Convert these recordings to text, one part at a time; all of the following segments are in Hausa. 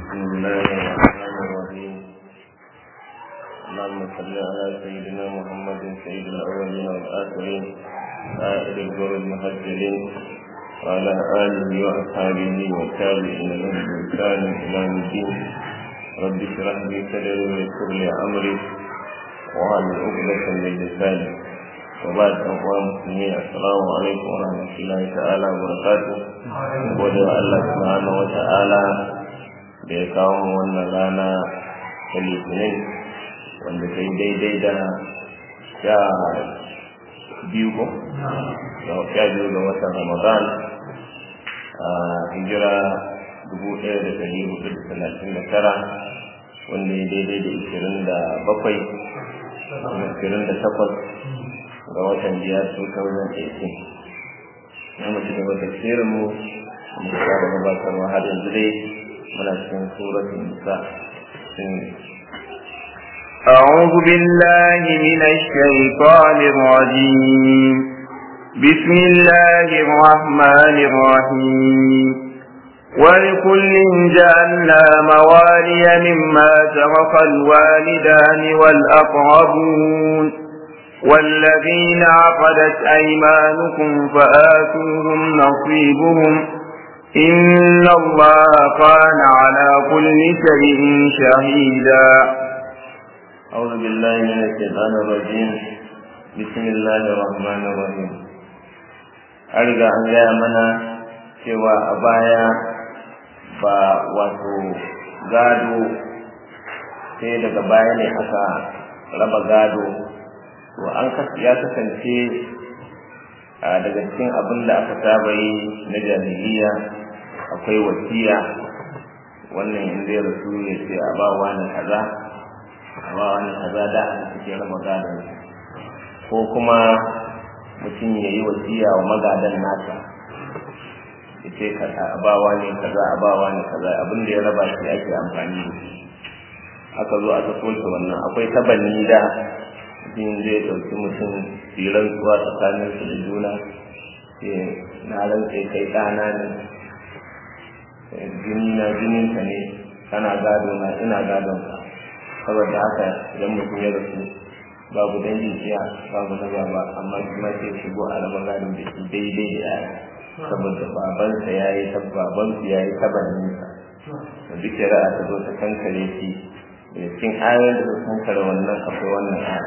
بسم الله الرحمن الرحيم اللهم صل على سيدنا محمد سيد الاولين والاخرين سائر الجر المهجلين وعلى اله واصحابه والتابعين لهم بإحسان الى يوم الدين رب اشرح لي صدري ويسر لي امري وعلى عقدة من لساني وبعد أخوة مسلمين السلام عليكم ورحمة الله تعالى وبركاته gode wa Allah subhanahu wa ta'ala da ya kawo mu wannan rana ta litinin wanda ta yi daidai da sha biyu ko sha biyu ga watan ramadan a hijira dubu ɗaya da ɗari hudu da talatin da tara wanda ya daidai da ishirin da bakwai ishirin da takwas ga watan biyar 2018 na mace da wata tsirin mu mu fara gabatarwa har yanzu dai muna cikin suratul nisa أعوذ بالله من الشيطان الرجيم بسم الله الرحمن الرحيم ولكل جعلنا موالي مما ترك الوالدان والأقربون والذين عقدت أيمانكم فآتوهم نصيبهم إن الله كان على كل شيء شهيدا أعوذ بالله من الشيطان الرجيم بسم الله الرحمن الرحيم أرجع أن يا منا cewa a baya ba wato gado sai daga baya ne aka raba gado to an ya kasance daga cikin abin da aka saba yi na jahiliya akwai wasiya wannan in zai rasu ya ce a ba wani kaza a ba wani kaza da aka suke raba gadon ko kuma mutum ya yi wasiya wa magadan nasa ya ce a ba wani kaza a ba wani kaza abin da ya raba shi ake amfani da shi aka zo aka soke wannan akwai tabanni da mutum zai ɗauki mutum firan tsuwa tsakanin su da juna na rantse kai ɗana ne jini na jinin ka ne kana gado na ina gadon ka saboda haka idan mutum ya rasu babu dangin iya babu na baba amma kuma sai shigo a raba gadon da shi daidai da yaya saboda babansa ya yi babansu ya yi tabanninsa da duk shari'a ta zo ta kankare shi da cikin ayoyin da ta kankare wannan akwai wannan aya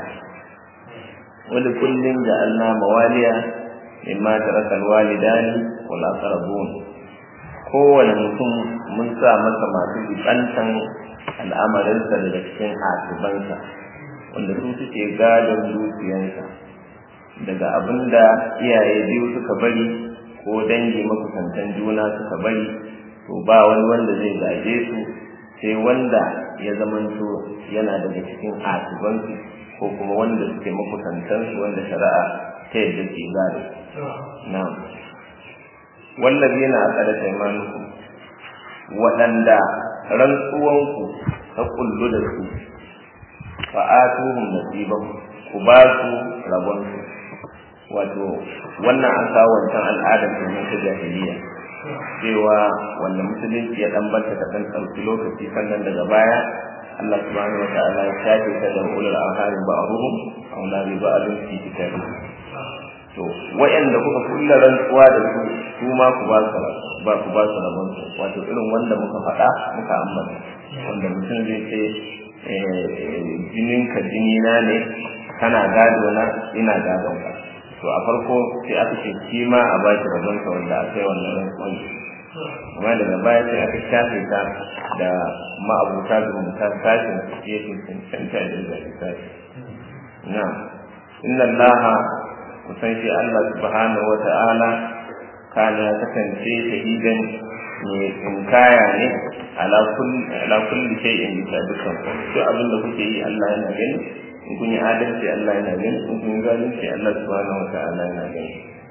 wani kullum da Allah mawaliya mimma taraka alwalidani wal aqrabun kowane mutum mun sa masa masu jibantan al'amarinsa daga cikin asibansa wanda su suke gadon dukiyansa daga abin da iyaye biyu suka bari ko dangi makusantan juna suka bari to ba wani wanda zai gaje su sai wanda ya zamanto yana daga cikin asibansu ko kuma wanda suke makusantansu wanda shari'a ta yadda ke gado na'am wallazi na aqada taymanukum waɗanda rantsuwanku ta kullu da su fa atuhum nasiban ku ba su rabon su wato wannan an kawo wancan al'adar domin ta jahiliya cewa wanda musulunci ya dan banta ta dan ɗauki lokaci sannan daga baya Allah subhanahu wa ta'ala ya shafe ta da ulul arham ba'ruhum aw la bi ba'dhin fi kitabi to wayanda kuka kulla rantsuwa da su su ma ku ba su ba ku ba su rabon su wato irin wanda muka faɗa muka ambata wanda mutum zai ce jinin ka jini na ne kana gado na ina gadon ka to a farko sai aka ce shi ma a ba shi rabon sa wanda aka yi wannan rantsuwan amma daga baya sai aka shafe ta da ma'abuta zumunta sashin ya cancanta da zai sashi na inna allaha kusan shi allah subhanahu wa ta'ala kana ya kasance shahidan mai tsinkaya ne ala kulli shay'in bisa dukkan duk abin da kuke yi allah yana gani in kun yi adalci allah yana gani in kun yi zalunci allah subhanahu wa ta'ala yana gani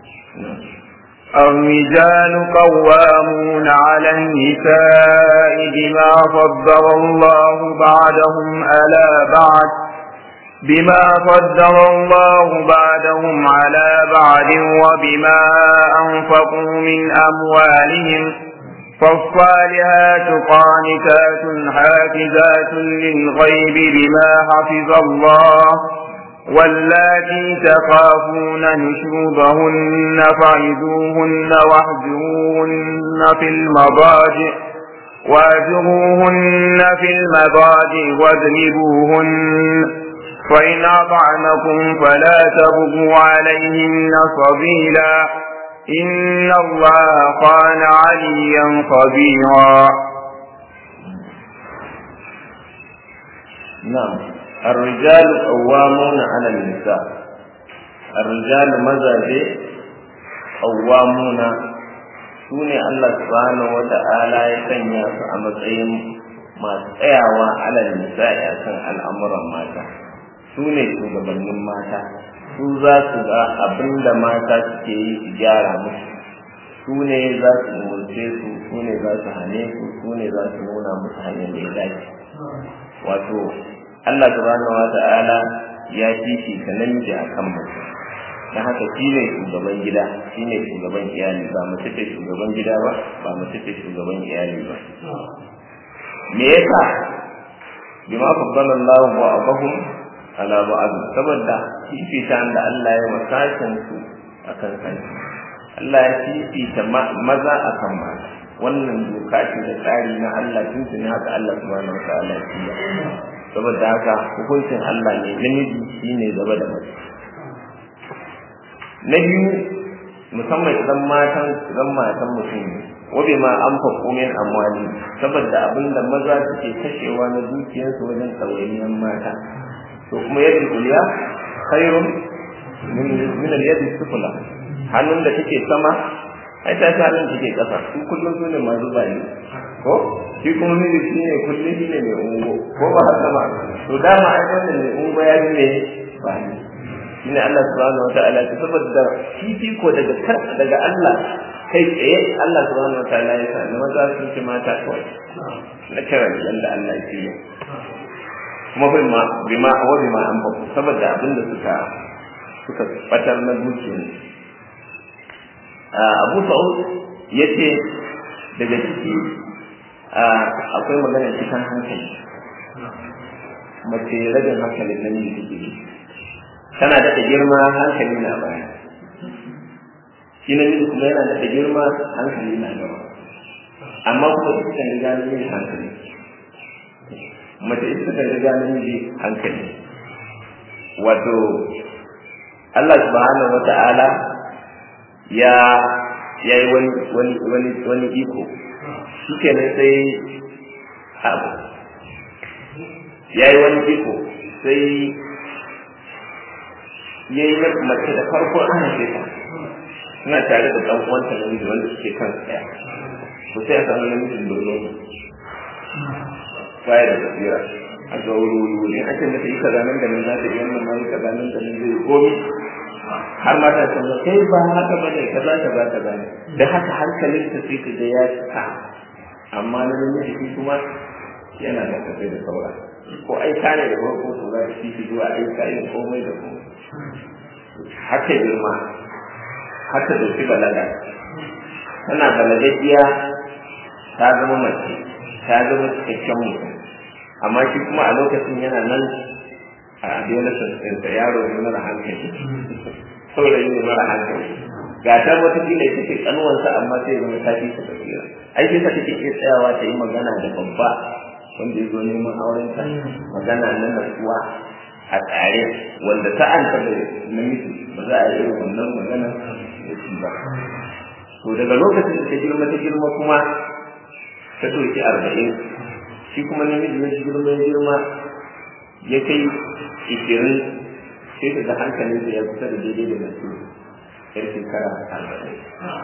الرجال قوامون على النساء بما فضل الله بعدهم على بعد بما فضل الله بعدهم على بعد وبما أنفقوا من أموالهم فالصالحات قانتات حافظات للغيب بما حفظ الله واللاتي تخافون نشوبهن فعذوهن واهجروهن في المضاجع واهجروهن في المضاجع واضربوهن فإن أطعنكم فلا تبغوا عليهن سبيلا إن الله كان عليا خبيرا نعم الرجال قوامون على النساء الرجال مزاجي قوامون sune Allah subhanahu wa ta'ala ya sanya su a matsayin masu tsayawa alal nisa'i akan al'amuran mata su ne shugabannin mata su za su ga abin da mata suke yi su gyara musu su ne za su umurce su su ne za su hane su su ne za su nuna musu hanyar da ya dace wato Allah subhanahu wa ta'ala ya fifita namiji akan mace dan haka shi ne shugaban gida shi ne shugaban iyali ba mace ce shugaban gida ba ba mace ce shugaban iyali ba me yasa bima faddala Allah ba'dahum ala ba'd saboda fifita da Allah ya wasashin su akan kansu Allah ya fifita maza akan mata wannan doka ce da tsari na Allah tuntuni haka Allah subhanahu wa ta'ala ya saboda haka hukuncin Allah ne namiji shine gaba da mace na biyu musamman idan matan idan matan mutum ne wabe ma an faɗo min amwali saboda abin da maza suke kashewa na dukiyarsu wajen tsawainiyar mata to kuma yadda uliya khairun min al-yadi sufla hannun da take sama ai ta ta hannun take kasa su kullum su ne masu bayi ko shi kuma miji shi ne kullum shi ne mai ungo ko ba haka ba to dama ai wannan mai ungo ya ji ne bayi shine Allah subhanahu wataala ta saboda fifiko daga kar daga Allah kai tsaye Allah subhanahu wataala ya sa na maza sun ci mata kawai na kira yanda Allah ya yi kuma bai ma bi ma wa bi ma an ba saboda abin da suka suka batar na dukiyar Abu Sa'ud yace daga ciki akwai magana cikin hankali mace ragin hankalin namiji take tana daɗa girma hankali na baya shi namiji kuma yana daɗa girma hankali na gaba amma kuma ita kan riga namiji hankali mace ita kan riga namiji hankali wato Allah subhanahu wa ta'ala ya ya yi wani wani wani wani iko shi kenan sai abu ya yi wani iko sai ya yi mace da farko an haife ta suna tare da ɗan uwanta namiji wanda suke kan tsaya ko sai a samu namijin dono baya da tafiya a ga wuri wuri wuri an ce mata yi kaza nan da nan za ta yi wannan ma yi kaza nan da nan zai komi har mata ta ce kai ba haka bane kaza kaza kaza ne da haka hankalin ta sai ka ga ya cika amma na namiji shi kuma yana da tafiya da saura ko aika ne da farko to za ka fi zuwa aika yin komai da komai haka girma haka dauki balaga tana balagajiya ta zama mace ta zama cikakken mutum amma shi kuma a lokacin yana nan a adolescence ɗinsa yaro ne mara hankali saurayi ne mara hankali ga ta wata kila ita ce kanuwansa amma sai zama ta fi ta tafiya ai sai ta take iya tsayawa ta yi magana da babba wanda ya zo neman aurenta magana na natsuwa a tsare wanda ta an da namiji ba za a yi irin wannan magana da shi ba to daga lokacin da ta girma ta girma kuma ta ɗauki arba'in shi kuma namiji ya girma ya girma ya kai ishirin sai ta ga hankalin ya kusa da daidai da nasu yar shekara arba'in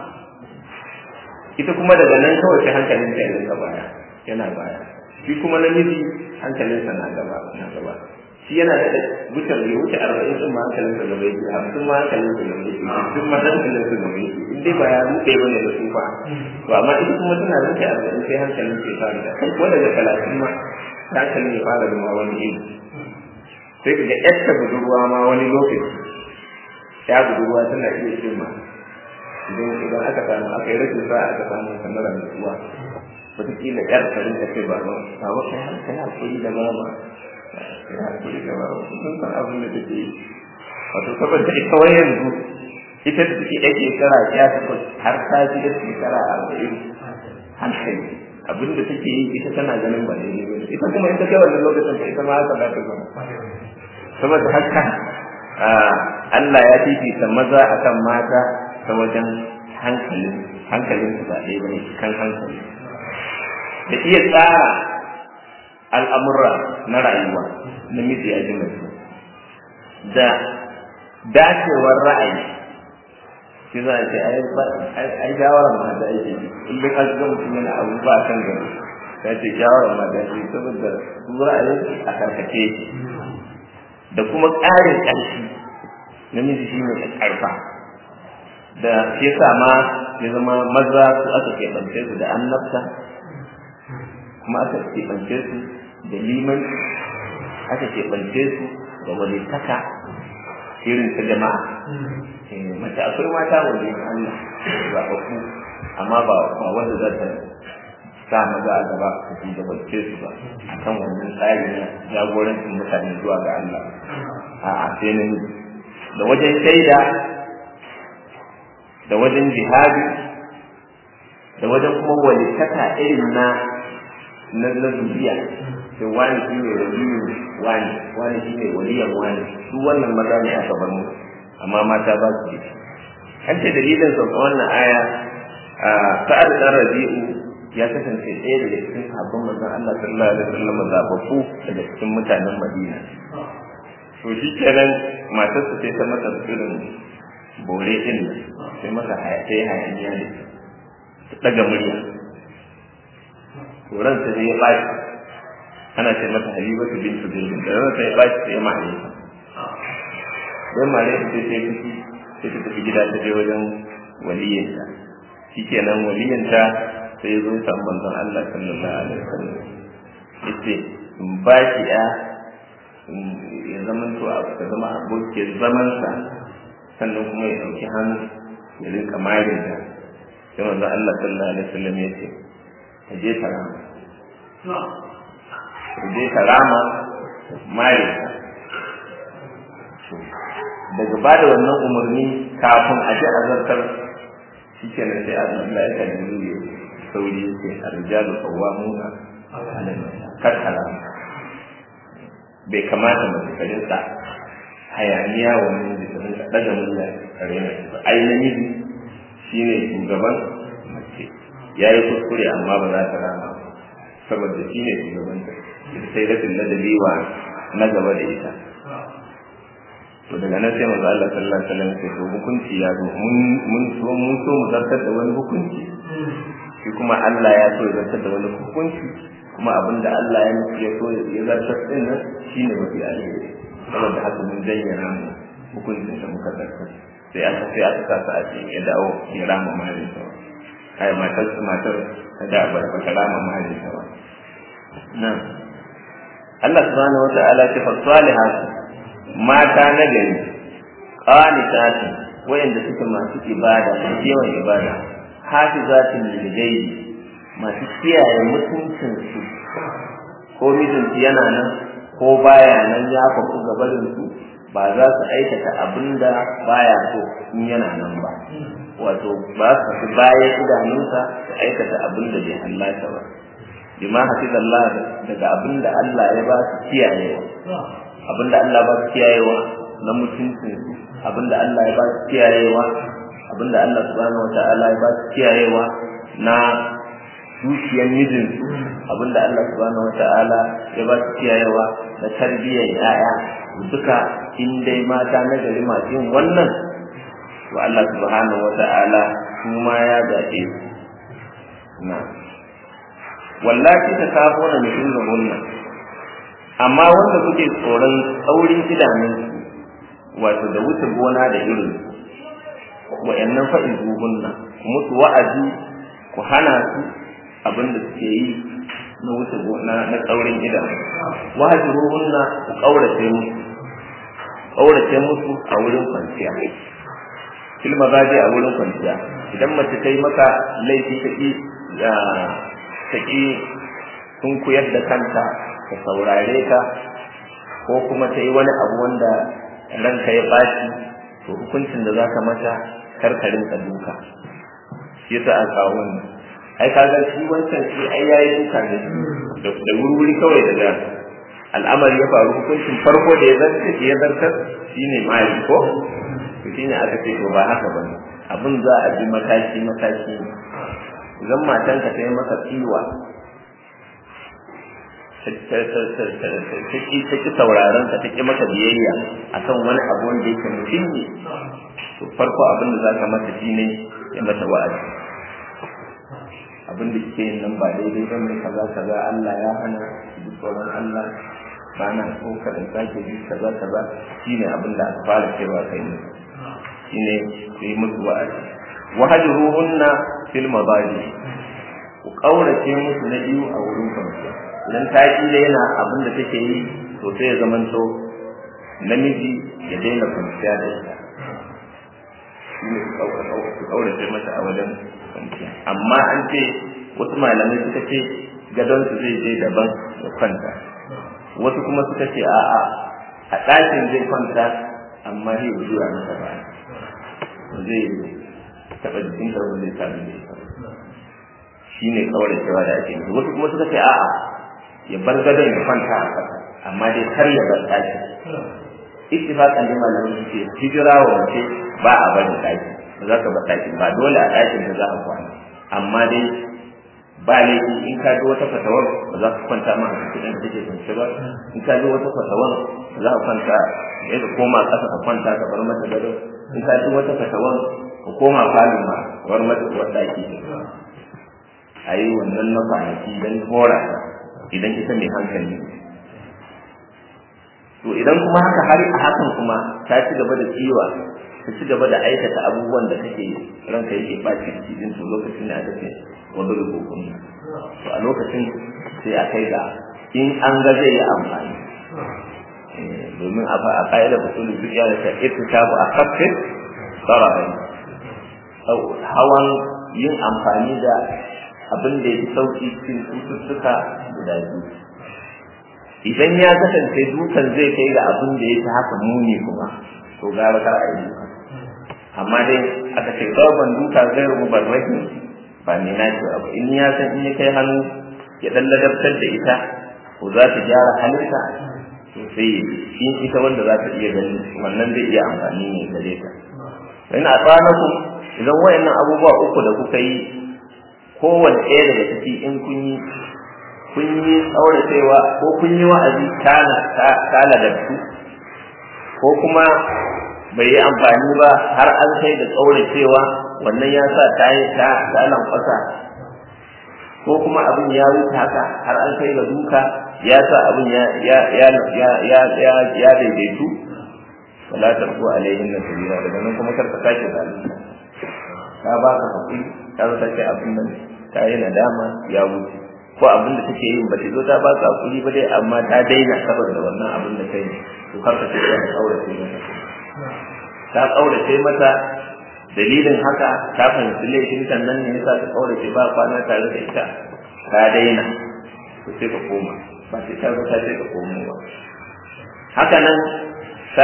ita kuma daga nan kawai sai hankalin ta ya baya yana baya shi kuma namiji hankalinsa na gaba na gaba shi yana da wuce bai wuce arba'in din ma hankalin sa gaba yake hamsin ma hankalin sa gaba yake duk ma hankalin sa gaba yake in dai ba ya ruɗe bane da su fa to amma ita kuma tana wuce arba'in sai hankalin sa ya fara da kai ko daga talatin ma hankalin ya fara zama wani iri sai ka ga yadda budurwa ma wani lokaci ya budurwa tana iya ce ma idan idan aka samu aka yi rashin sa'a aka samu kamar nutsuwa wataƙila ƴar ta rinka ce ba ba ba ba kai har kai hakuri da mama kai hakuri da mama sun san abin da take yi wato saboda ita wai yanzu ita da take yake shekara ya takwas har ta ji da shekara arba'in hankali abin da take yi ita tana ganin ba daidai ba ita kuma ita kai wannan lokacin ta ita ma haka za ta zama saboda haka Allah ya fifita maza akan mata ta wajen hankalin hankalin su ba ɗaya bane kan hankali da iya tsara al'amura na rayuwa namiji ya ji mace da dacewar ra'ayi shi za a ce ai shawarar mata ake in duk an ga mutum yana abu ba kan gari ya ce shawarar mata ce saboda su ra'ayin a karkace shi da kuma ƙarin ƙarfi namiji shi ne ƙarfa da shi yasa ma ya zama maza su aka keɓance su da annabta kuma aka keɓance su da liman aka keɓance su da walitaka irin ta jama'a mace akwai mata wani Allah zaɓaɓɓu amma ba ba wanda za ta sa maza a gaba su fi da bace su ba a kan wannan tsari na jagorancin mutane zuwa ga Allah a sai na da wajen shaida da wajen jihadi da wajen kuma walitaka irin na na na zuriya sai wani shi ne waliyin wani wani shi ne waliyan wani su wannan maza ne aka bar mu amma mata ba su yi an ce dalilin sauka wannan aya sa'ad dan rabi'u ya kasance ɗaya daga cikin sabbin manzon Allah sallallahu alaihi wasallam zababbu daga cikin mutanen Madina to shi kenan matar su sai ta masa irin bore din sai masa sai hayaniya ne ta daga murya to ran ta ya bashi ana ce mata Habibatu bintu Zaid da ran ta ya bashi sai ya mare ta dan mare ta sai ta fiti sai ta tafi gida ta je wajen waliyinta shikenan waliyinta sai zo ta manzon Allah sallallahu alaihi wasallam yace in ba ki ya ya zama to a ka zama abokin zaman sa sannan kuma ya dauki hannu ya rinka marin ta sai manzon Allah sallallahu alaihi wasallam yace ka je ta rama ka je ta rama mare ta daga ba da wannan umarni kafin a ji azartar shi kenan sai Allah ya kan yi sauri yake arjalu qawwamuna ala kasala bai kamata mace ta rinka hayaniya wa namiji ta rinka daga murya kare na ba ai namiji shine shugaban mace yayi kuskure amma ba za ta rama saboda shine shugaban ta sai rashin ladabi wa na gaba da ita to daga nan sai manzo Allah sallallahu alaihi wasallam sai to hukunci ya zo mun mun so mun so mu zartar da wani hukunci shi kuma Allah ya so ya zartar da wani hukunci kuma abinda Allah ya nufi ya so ya zartar din nan shine mafi alheri saboda haka mun zayyana mu hukuncin da muka zartar sai aka sai aka sa sa a cikin ya dawo ya rama malin sa kai matar su matar ta da ba ta rama malin sa ba nan Allah subhanahu wa ta'ala ce fa salihatu mata na gari qanitati wayanda suke masu ibada masu yawan ibada hafizatin lil ghaibi masu kiyaye mutuncin su ko mijinsu yana nan ko baya nan ya faku gabarin su ba za su aikata abinda baya so in yana nan ba wato ba su fi baya idanunsa su aikata abinda bai hallaka ba bima hafizallah daga abinda Allah ya ba su kiyayewa abinda Allah ba su kiyayewa na mutuncin su abinda Allah ya ba su kiyayewa abinda Allah subhanahu wata'ala ya ba su kiyayewa na dukiyar mijin su abinda Allah subhanahu wata'ala ya ba su kiyayewa na tarbiyyar yaya duka in dai mata na gari masu yin wannan to Allah subhanahu wata'ala kuma ya zaɓe su na wallahi ta kafo na mutum da wannan amma wanda kuke tsoron tsaurin idanun wato da wuce gona da irin wa'annan fa'in zuhunna ku musu wa'azi ku hana su abin da suke yi na wuce gona na tsaurin idanu wajiruhunna ku kaurace musu kaurace musu a wurin kwanciya filma gaje a wurin kwanciya idan mace ta yi maka laifi ta ki ta ƙi sun kuyar da kanta ta saurare ka ko kuma ta yi wani abu wanda ranka ya ɓaci to hukuncin da za ka mata karkarin ka duka shi yasa a kawo wannan ai ka ga shi wancan shi ai yayi duka ne da wuri kawai daga al'amari ya faru hukuncin farko da ya zarta ya zartar shine mali ko to shine aka ce to ba haka bane abin za a bi mataki mataki idan matanka ta yi maka tsiwa ta ki sauraron ka ta ki maka biyayya akan wani abu wanda yake muhimmi to farko abin da za ka mata shine ya mata wa'azi abin da kike yin nan ba daidai ba ne kaza kaza Allah ya hana duk tsoron Allah ba na so ka da sake bi kaza kaza shine abin da aka fara cewa kai ne shine ku yi musu wa'azi wahajruhunna fil madaji ku kaurace musu na biyu a wurin kwanciya idan ta kila yana abin da take yi to sai ya zamanto namiji ya daina kwanciya da ita shine ku kaurace mata a wajen kwanciya amma an ce wasu malamai suka ce gadon su zai je daban ya kwanta wasu kuma suka ce a'a a ɗakin zai kwanta amma zai zuwa masa ba zai taɓa jikin da wanda zai sami da ita shi ne kawai cewa da ake nufi wasu kuma suka ce a'a ya bar gadon ya kwanta a ƙasa amma dai kar ya bar ɗakin ittifaqan da malamai suke hijira wa mace ba a barin ɗaki ba za ka bar ɗakin ba dole a ɗakin da za a kwana amma dai ba laifi in ka ji wata fatawar ba za ka kwanta ma a cikin da take kwance ba in ka ji wata fatawar ba za ka kwanta ya ka koma ƙasa ka kwanta ka bar mata gado in ka ji wata fatawar ka koma falin ma ka bar mata uwar ɗaki a yi wannan na kwanaki don hora idan ita mai hankali to idan kuma haka har a hakan kuma ta ci gaba da ciwa ta ci gaba da aikata abubuwan da kake ranka yake baci cikin to lokacin da aka ce wanda da kokon to a lokacin sai a kai ga in an ga zai yi amfani domin a a ƙa'ida usulul fiqh da ta ittisabu a kafin sararai hawan yin amfani da abin da ya sauki cikin cututtuka guda biyu idan ya kasance dukan zai kai ga abin da ya fi haka muni kuma to gara kar a yi duka amma dai aka ce ban duka zai rubu barraki ba ne na ce abu in ya san in ya kai hannu ya dan ladabtar da ita ko za ta gyara halinta to sai in ita wanda za ta iya gani wannan zai iya amfani ne gare ta in a tsanaku idan wayannan abubuwa uku da kuka yi kowanne ɗaya daga ciki in kun yi kun yi tsauracewa ko kun yi wa'azi kana kala da su ko kuma bai yi amfani ba har an kai da tsauracewa wannan ya sa ta yi ta dalan kwasa ko kuma abin ya wuce haka har an kai ga duka ya sa abin ya ya ya ya ya ya ya daidaitu wala tarku alaihin na sabila daga nan kuma karka sake zalunta ka ba ka hakuri ka zo sake abin nan ta yi nadama ya wuce ko abin da take yin ba ta zo ta ba ka hakuri ba dai amma ta daina saboda wannan abin da kai to karka ce ta kaurace mata ta kaurace mata dalilin haka ta fahimci laifin kan nan ne yasa ta kaurace ba kwana tare da ita ta daina to sai ka koma ba sai ta zo ta ce ka komo ba haka nan ta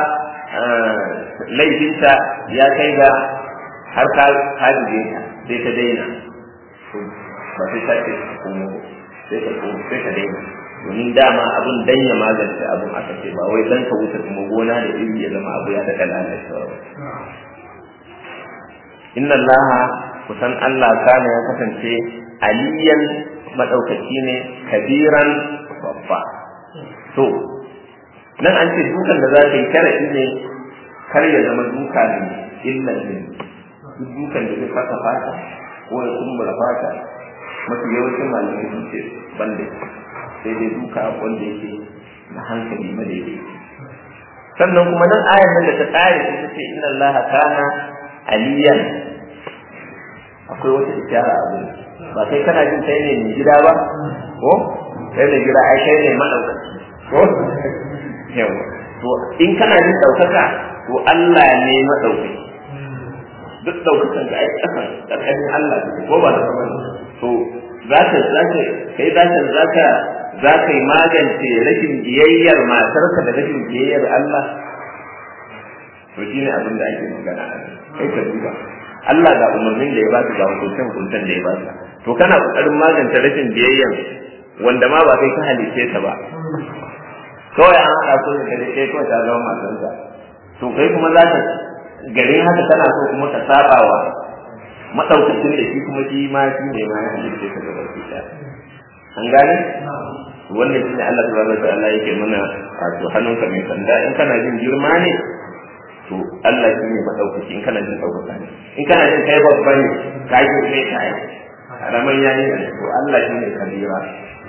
laifinta ya kai ga har ka hajjije ta sai ta daina ba sai ta ce ka komo sai ka komo sai ka daina domin dama abin dan ya magance abin aka ce ba wai dan ka wuce kuma gona da iri ya zama abu ya daɗa lalacewa ba inna allaha kusan Allah kana ya kasance aliyan madaukaki ne kabiran babba to nan an ce dukan da za ka yi sharaɗi ne kar ya zama duka ne illa ne duk dukan da zai fata fata ko ya kumbura fata mafi yawancin malamai sun ce banda sai dai duka wanda yake na hankali madaidai sannan kuma nan ayar nan da ta tsare ta ce inna Allah kana aliyan akwai wata ishara a gurin ba kai kana jin kai ne mai gida ba ko kai ne gida ai kai ne madaukaki ko yawa to in kana jin daukaka to Allah ne madaukaki duk daukakan da ai kasan karkashin Allah ko ba da kuma to za ka za ka kai za ka za ka za ka yi magance rashin biyayyar matarka da rashin biyayyar Allah to shi ne abin da ake magana a kai ka duba Allah ga umarnin da ya ba ga hukuncin hukuncin da ya ba to kana kokarin magance rashin biyayyar wanda ma ba kai ka halice ta ba kawai an haɗa so da kai kawai ta zama matarka to kai kuma za ka garin haka kana so kuma ka saba wa maɗaukacin da shi kuma shi ma shi ne ma ya halice ka gaba ki an gane wannan shine Allah subhanahu wa ta'ala yake mana wato hannunka mai sanda in kana jin girma ne to Allah shi ne madaukaki in kana jin daukaka ne in kana jin kai babba ne ka yi kai kai karaman yayi ne to Allah shi ne kabira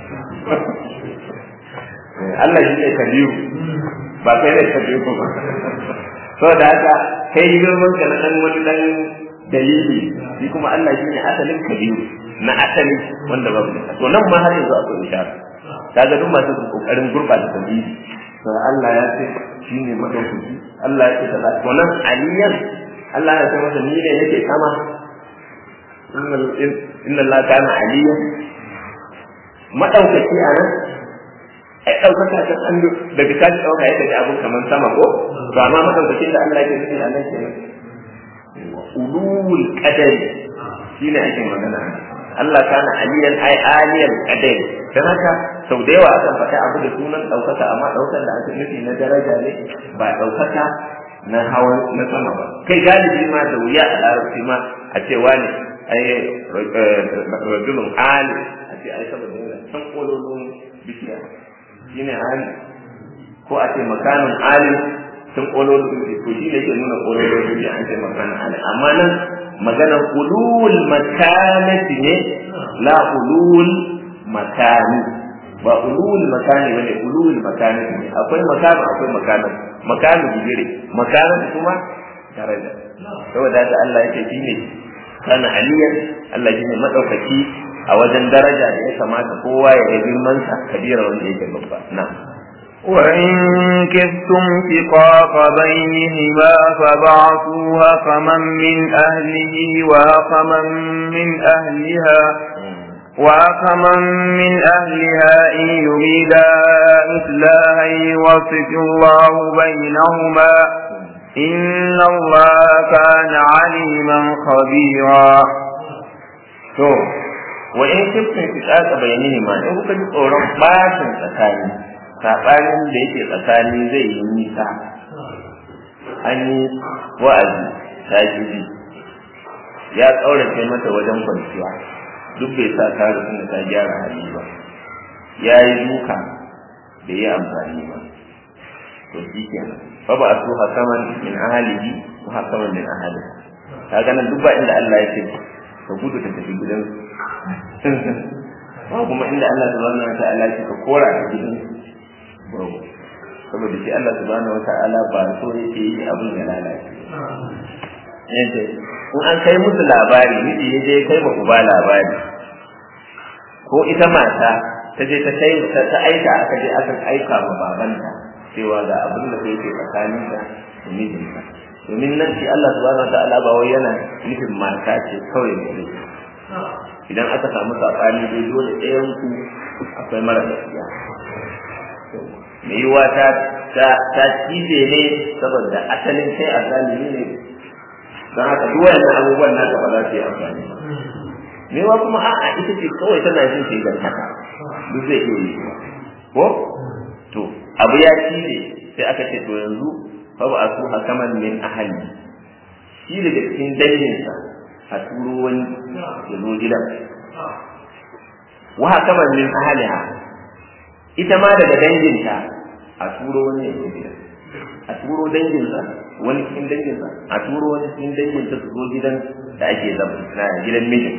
Allah shi ne kabiru ba kai ne kabiru ba saboda haka kai girman ka na dan wani dan dalili shi kuma Allah shi ne asalin kabiru na asali wanda babu to nan ma har yanzu akwai ishara kaga duk masu kokarin gurbata tauhidi to Allah ya ce shine madaukaki Allah ya ce kaza to nan aliyan Allah ya ce masa ni ne yake sama inna Allah kana aliyan madaukaki a nan ai daukaka ta an daga kaji dauka ya kaji abun kaman sama ko to amma madaukakin da Allah yake nufi a nan kenan ulul qadari shine ake magana Allah kana aliyan ai aliyan qadari dan haka sau da yawa akan faɗi abu da sunan ɗaukaka amma ɗaukar da aka nufi na daraja ne ba ɗaukaka na hawan na sama ba kai galibi ma da wuya a larabci ma a ce wani ai rajulun ali a ce ai saboda yana can kololon bishiya shine ali ko a ce makanin ali can kololon bishiya to shi ne ke nuna kololon bishiya an ce makanin ali amma nan maganar ulul makanati ne la ulul makani ba ulul makani bane ulul makani ne akwai makani akwai makani makani bigire makani kuma daraja saboda haka Allah yake shine kana aliyan Allah shine madaukaki a wajen daraja da ya kamata kowa ya yi girman sa kabira wanda yake babba na'am وإن كفتم شقاق بينهما فبعثوا هقما من أهله وهقما من أهلها وأخما من أهلها إن يريدا إصلاحا يوفق الله بينهما إن الله كان عليما خبيرا to wa in kiftin fitaka bayani ma in kuka ji tsoron bashin tsakani sabanin da yake tsakani zai yi nisa an yi wa'azi ta ji ya tsaurace mata wajen kwanciya duk bai sa ta rufin da ta gyara hali ba ya yi duka da yi amfani ba to shi kenan fa ba su hakaman min ahalihi wa hakaman min ahaliha kaga nan duk ba inda Allah ya ce ka gudu ka tafi gidan ba kuma inda Allah subhanahu wa ta'ala ya ce ka kora ka gidan ba saboda shi Allah subhanahu wa ta'ala ba so yake yi abin ya lalace yadda in an kai musu labari miji ya je kai ma uba labari ko ita mata ta je ta kai ta ta aika aka je aka aika ma babanta cewa ga abin da yake tsakanin da mijinta domin nan shi Allah subhanahu wataala ba wai yana nufin mata ce kawai ne idan aka samu sabani dai dole ɗayan ku akwai mara gaskiya mai yiwa ta ta cije ne saboda asalin kai a zalimi ne don haka duk wayannan abubuwan naka ba za su yi amfani ba me wa kuma a'a ita ce kawai tana jin shi ga haka duk zai iya yi ko to abu ya ci ne sai aka ce to yanzu fa ba su hakaman min ahli shi daga cikin danginsa a turo wani ya zo gidan wa hakaman min ahliha ita ma daga danginta a turo wani ya zo gidan a turo danginsa wani cikin danginsa a turo wani cikin danginsa su zo gidan da ake zama na gidan mijin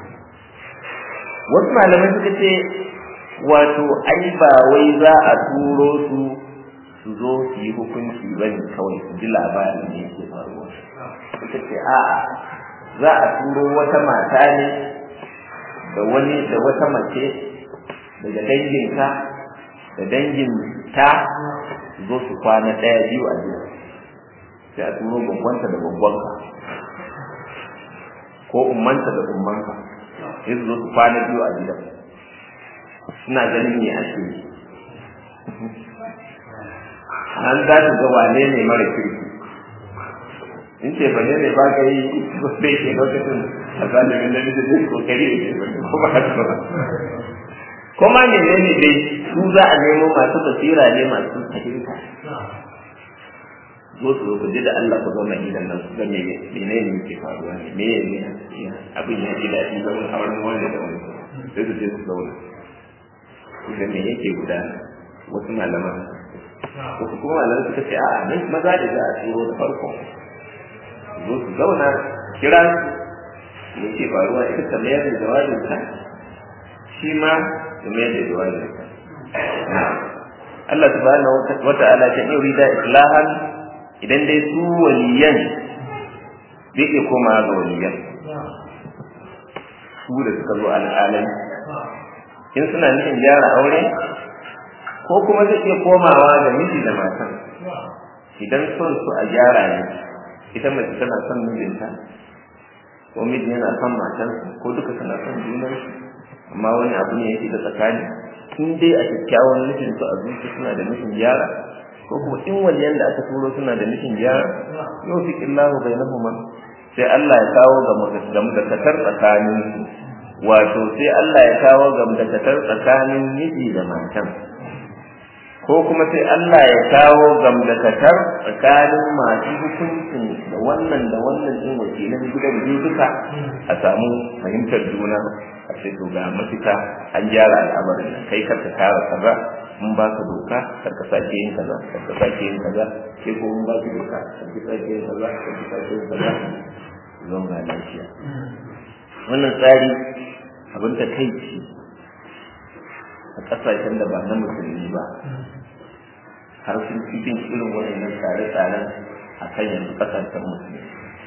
wasu malamai suka ce wato ai ba wai za a turo su su zo su yi hukunci ba ne kawai su ji labarin da yake faruwa suka ce a'a za a turo wata mata ne da wani da wata mace daga danginka da dangin ta zo su kwana ɗaya biyu a gida sai a turo gwaggwanta da gwaggwanka ko ummanta da ummanka sai su zo su kwana biyu a gidan suna ganin me ake yi an za su ga wane ne mara kirki in ce ba ne ne ba ka yi ba sai ke lokacin a zalimin da nake zai kokari da ke wani ko ba haka ba kuma menene dai su za a nemo masu basira ne masu fahimta zo su ku ji da Allah ku zauna gidan nan ku ga me menene yake faruwa ne me ne abin ya ji daɗi zaman auren wanda da wani sai su je su zauna ku ga me yake gudana wasu malaman wasu kuma malaman suka ce a'a nan maza da za a turo da farko zo su zauna kira su me yake faruwa ita ta mayar da jawabinta shi ma ya mayar da jawabinsa Allah subhanahu wa ta'ala ta yurida islahan idan dai su waliyan zai iya koma ga waliyan su da suka zo al'alam in suna nufin gyara aure ko kuma zai iya komawa ga miji da matan idan son su a gyara ne ita mace tana son mijinta ko miji yana son matansa ko duka suna son junansu amma wani abu ne yake da tsakani in dai a kyakkyawan nufin su a zuci suna da nufin gyara ko kuma in waliyan da aka turo suna da nufin gyara yau fi illahu bainahuma sai Allah ya kawo ga gamdakatar tsakanin su wato sai Allah ya kawo gamdakatar tsakanin miji da matan ko kuma sai Allah ya kawo gamdakatar tsakanin masu hukuncin da wannan da wannan din wakilan gidan biyu duka a samu fahimtar juna a ce to ga mafita an gyara al'amarin nan kai karka kara kaza mun ba ka doka karka sake yin kaza karka sake yin kaza sai ko mun ba ka doka karka sake yin kaza karka sake yin kaza zan ga lafiya wannan tsari abin da kai ce a ƙasashen da ba na musulmi ba har sun cikin irin waɗannan tsare-tsaren a kan yanzu ƙasashen musulmi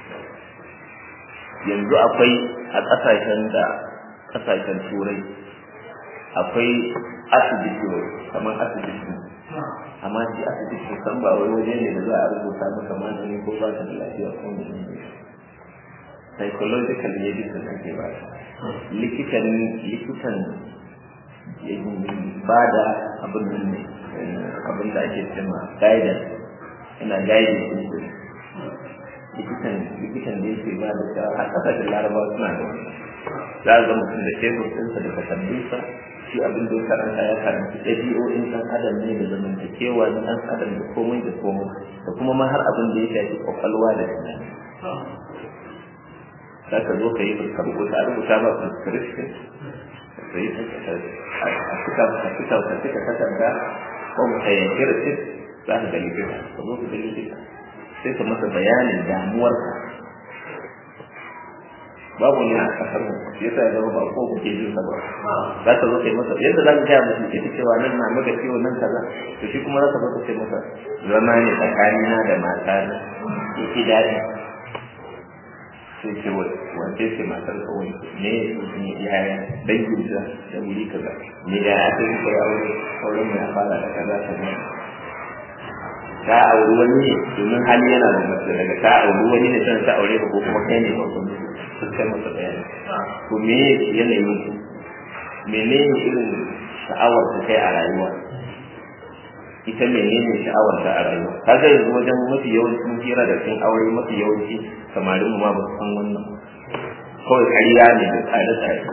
yanzu akwai a ƙasashen da ƙasashen turai akwai asibiti kamar asibiti amma shi asibiti san ba wai waje ne da za a rubuta maka magani ko ba ka da lafiya ko ne psychological medicine ake ba likitan likitan ba da abin nan ne abin da ake cewa guidance ina guidance din ku likitan likitan da yake ba da shawara har kasashen larabawa suna da wani za a ga mutum da tebur ɗinsa da takardunsa shi abin da ya karanta ya karanta ɗabi'o'in ɗan adam ne da zamantakewa na ɗan adam da komai da komai da kuma ma har abin da ya shafi kwakwalwa da tunani za ka zo ka yi ka rubuta a rubuta ba prescription ka yi a cika a cika ka cika takarda ko ka yanki receipt za ka ga likita ka zo ka ga likita sai ka masa bayanin damuwarka babu ne a kasar mu shi yasa ya zama ba ko kuke jin sa ba za ka zo kai masa yadda za ka gaya mutum ke cewa nan na maka ciwo nan kaza to shi kuma za ka zo ka ce masa zama ne tsakanina da mata na yake daɗi sai ce wace ce matar kawai ne yaya dangin ta da wuri kaza ne ya aka yi kai aure auren mai fara da kaza kaza ka auri wani ne domin hali yana da mace daga ka auri wani ne san ta aure ka ko kuma kai ne ba kuma su kai masa bayani to me yanayin ku menene irin sha'awar ta kai a rayuwa ita menene sha'awar ta a rayuwa kaga yanzu wajen mafi yawancin hira da cin aure mafi yawanci samarin mu ma ba su san wannan kawai ƙarya ne da tsare tsare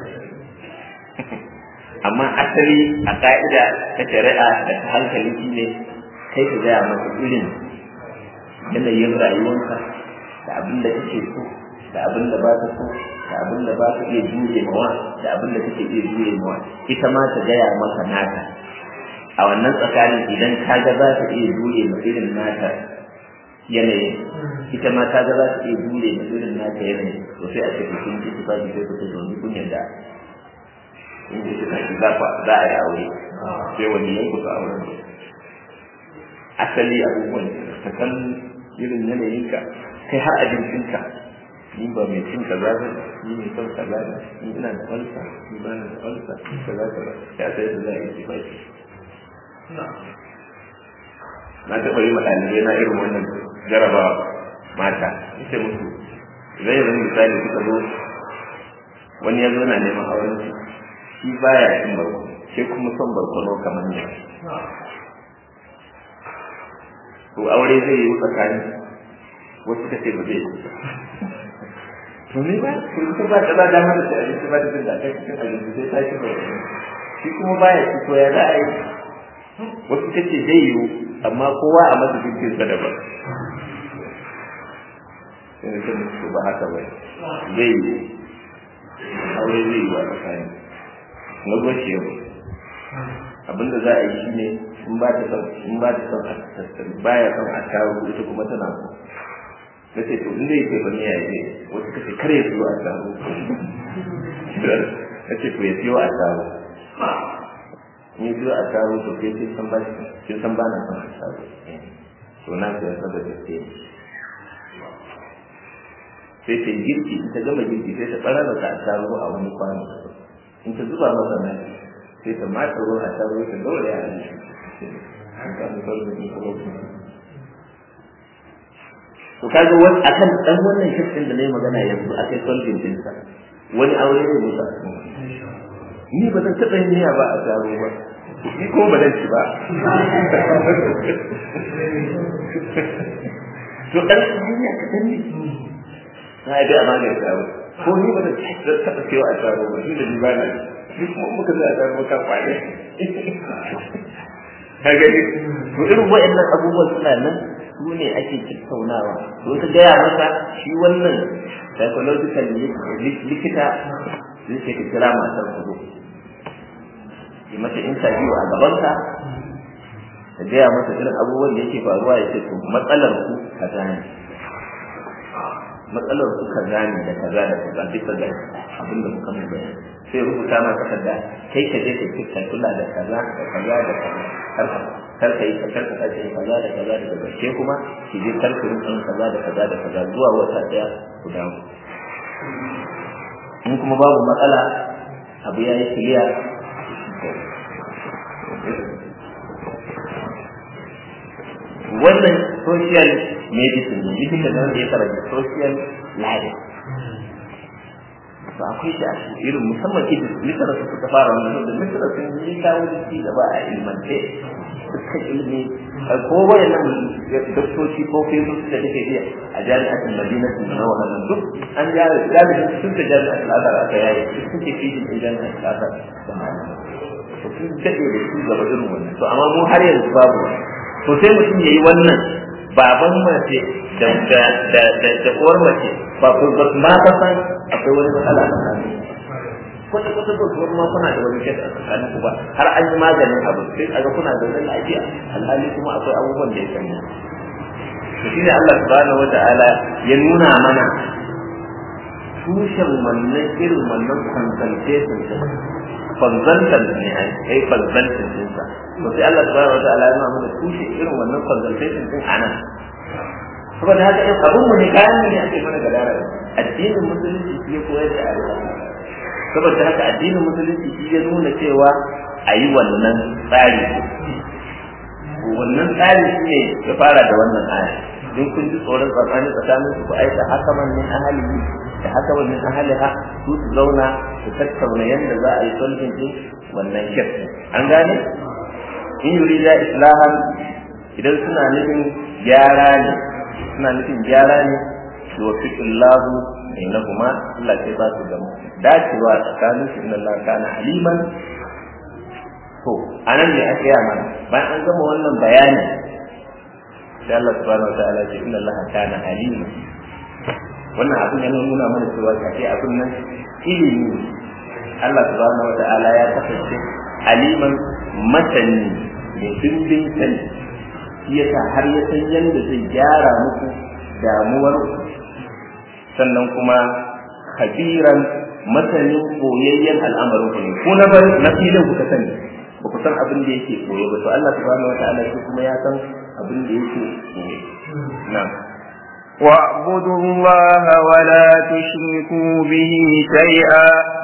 amma asali a ka'ida ta shari'a da ta hankali shi ne kai ka gaya masa irin yanayin rayuwarka da abin da kake so da abin da ba ka so da abin da ba ka iya jure mawa da abin da kake iya jure mawa ita ma ta gaya maka naka a wannan tsakanin idan ka ga za ta iya jure ma irin naka yanayin ita ma ta ga za ta iya jure ma irin naka yanayin to sai a ce ku kun ji tufa sai ku ce domin kun yarda in ji tufa ki za za a yi aure sai wani yanku su auren asali abubuwan ka san irin yanayinka kai har abincinka ni ba mai cin kaza ba ni mai son kaza ba ni ina da falsa ni ba na da falsa kaza kaza ya sai da za a yi tufafi na taɓa yi ɗalibai na irin wannan jarabawa mata ita musu zai yanzu misali suka zo wani ya zo na neman auren shi shi baya cin barkono sai kuma son barkono kamar ne to aure zai yi tsakani wasu ka ce ba zai yi to ne ba to ita ba ta ba da mana da abinci ba ta jin da kai cikin abinci sai ta ci barkono shi kuma baya ci to ya za a yi wasu ka ce zai yiwu amma kowa a masa jirgin sa daban sai da su ba haka ba zai yiwu aure zai yi wa tsakani negotiable abinda za a yi shine in ba ta son in ba ta son a baya son a kawo ita kuma tana so na ce to inda yake ba ya yi wasu kace kare ya siyo a kawo na ce to ya siyo a kawo in ya siyo a kawo to ke kin san ba kin san ba na son a kawo to na siya saboda ke sai ta yi girki in ta gama girki sai ta ɓarar da ta kawo a wani kwano in ta zuba masa nan sai ta mata ruwa a taro ta gaura ya ne an samu sarrafa kuma to kaga wani akan dan wannan shirkin da nayi magana yanzu akai solving din sa wani aure ne musa ni ba zan taɓa yin niyya ba a taro ba ni ko ba zan ci ba to dan niyya ka dan ne na yi da amana da taro ko ni ba zan taɓa cewa a taro ba shi da ni ba na shi kuma muka zai a taro ka kwane ka gani to irin wa'annan abubuwan suna nan su ne ake tattaunawa to ka gaya masa shi wannan psychological likita zai ce ka kira matar ku zo yi mata interview a gabanka ka gaya masa irin abubuwan da yake faruwa ya ce to matsalar ku kaza ne matsalar ku kaza ne da kaza da kaza duka ga abin da muka mai bayani sai rubuta ma takarda kai ka je ka kula da kaza da kaza da kaza kar ka yi kar ka kace kaza da kaza da kaza ke kuma ki je kar ku yin kaza da kaza da kaza zuwa wata daya ku dawo in kuma babu matsala abu ya yi kiliya wannan social medicine ne likita da wanda ya karanta social life to akwai da irin musamman ita misira su suka fara wannan da misira sun yi kawo ci gaba a ilmance dukkan ilimi ko wayannan doktoci ko fesoci da take iya a jami'atin madinatin na wannan duk an jari galibin sun ta jami'atin azhar aka yayi duk sun ke fijin ɗin jami'atin azhar to sun daɗe da su gaba irin wannan to amma mu har yanzu babu to sai mutum ya yi wannan baban mace da da da da uwar mace ba ku ba ma ka san akwai wani matsala a tsakanin kwata kwata ko kuma ma kuna da wani kesa a tsakanin ku ba har an yi maganin abu sai a ga kuna da wani lafiya alhali kuma akwai abubuwan da ya sanya to shine Allah subhanahu wataala ya nuna mana tushen wannan irin wannan consultation din consultant ne ai kai consultant din sa to sai Allah subhanahu wataala ya nuna mana tushe irin wannan consultation din anan saboda haka in abun mu ne kayan ne ake mana gadara addinin musulunci shi ya koyar da alƙa saboda haka addinin musulunci shi ya nuna cewa a yi wannan tsari wannan tsari shi ne ya fara da wannan aya in kun ji tsoron tsakanin tsakanin su ku aika haka man min ahalihi da haka man min ahaliha su su zauna su tattauna yadda za a yi sulhin din wannan shirk an gane in yurida islahan idan suna nufin gyara ne suna nufin gyara ne wa fiqillahu bainahuma Allah sai ba su da dacewa tsakanin su inna Allah kana aliman to anan ne aka yi mana bayan an gama wannan bayani sai Allah subhanahu wa ta'ala ce inna Allah kana aliman wannan abin yana nuna mana cewa kake abin nan ilimi Allah subhanahu wa ta'ala ya kasance aliman masani mai dimbin sani shi yasa har ya san yadda zai gyara muku damuwar sannan kuma kabiran masanin koyayyen al'amarin ku ne ko na bar na filin ku ka sani ba ku san abin da yake koye ba to Allah subhanahu wataala shi kuma ya san abin da yake koye na'am واعبدوا الله ولا تشركوا به شيئا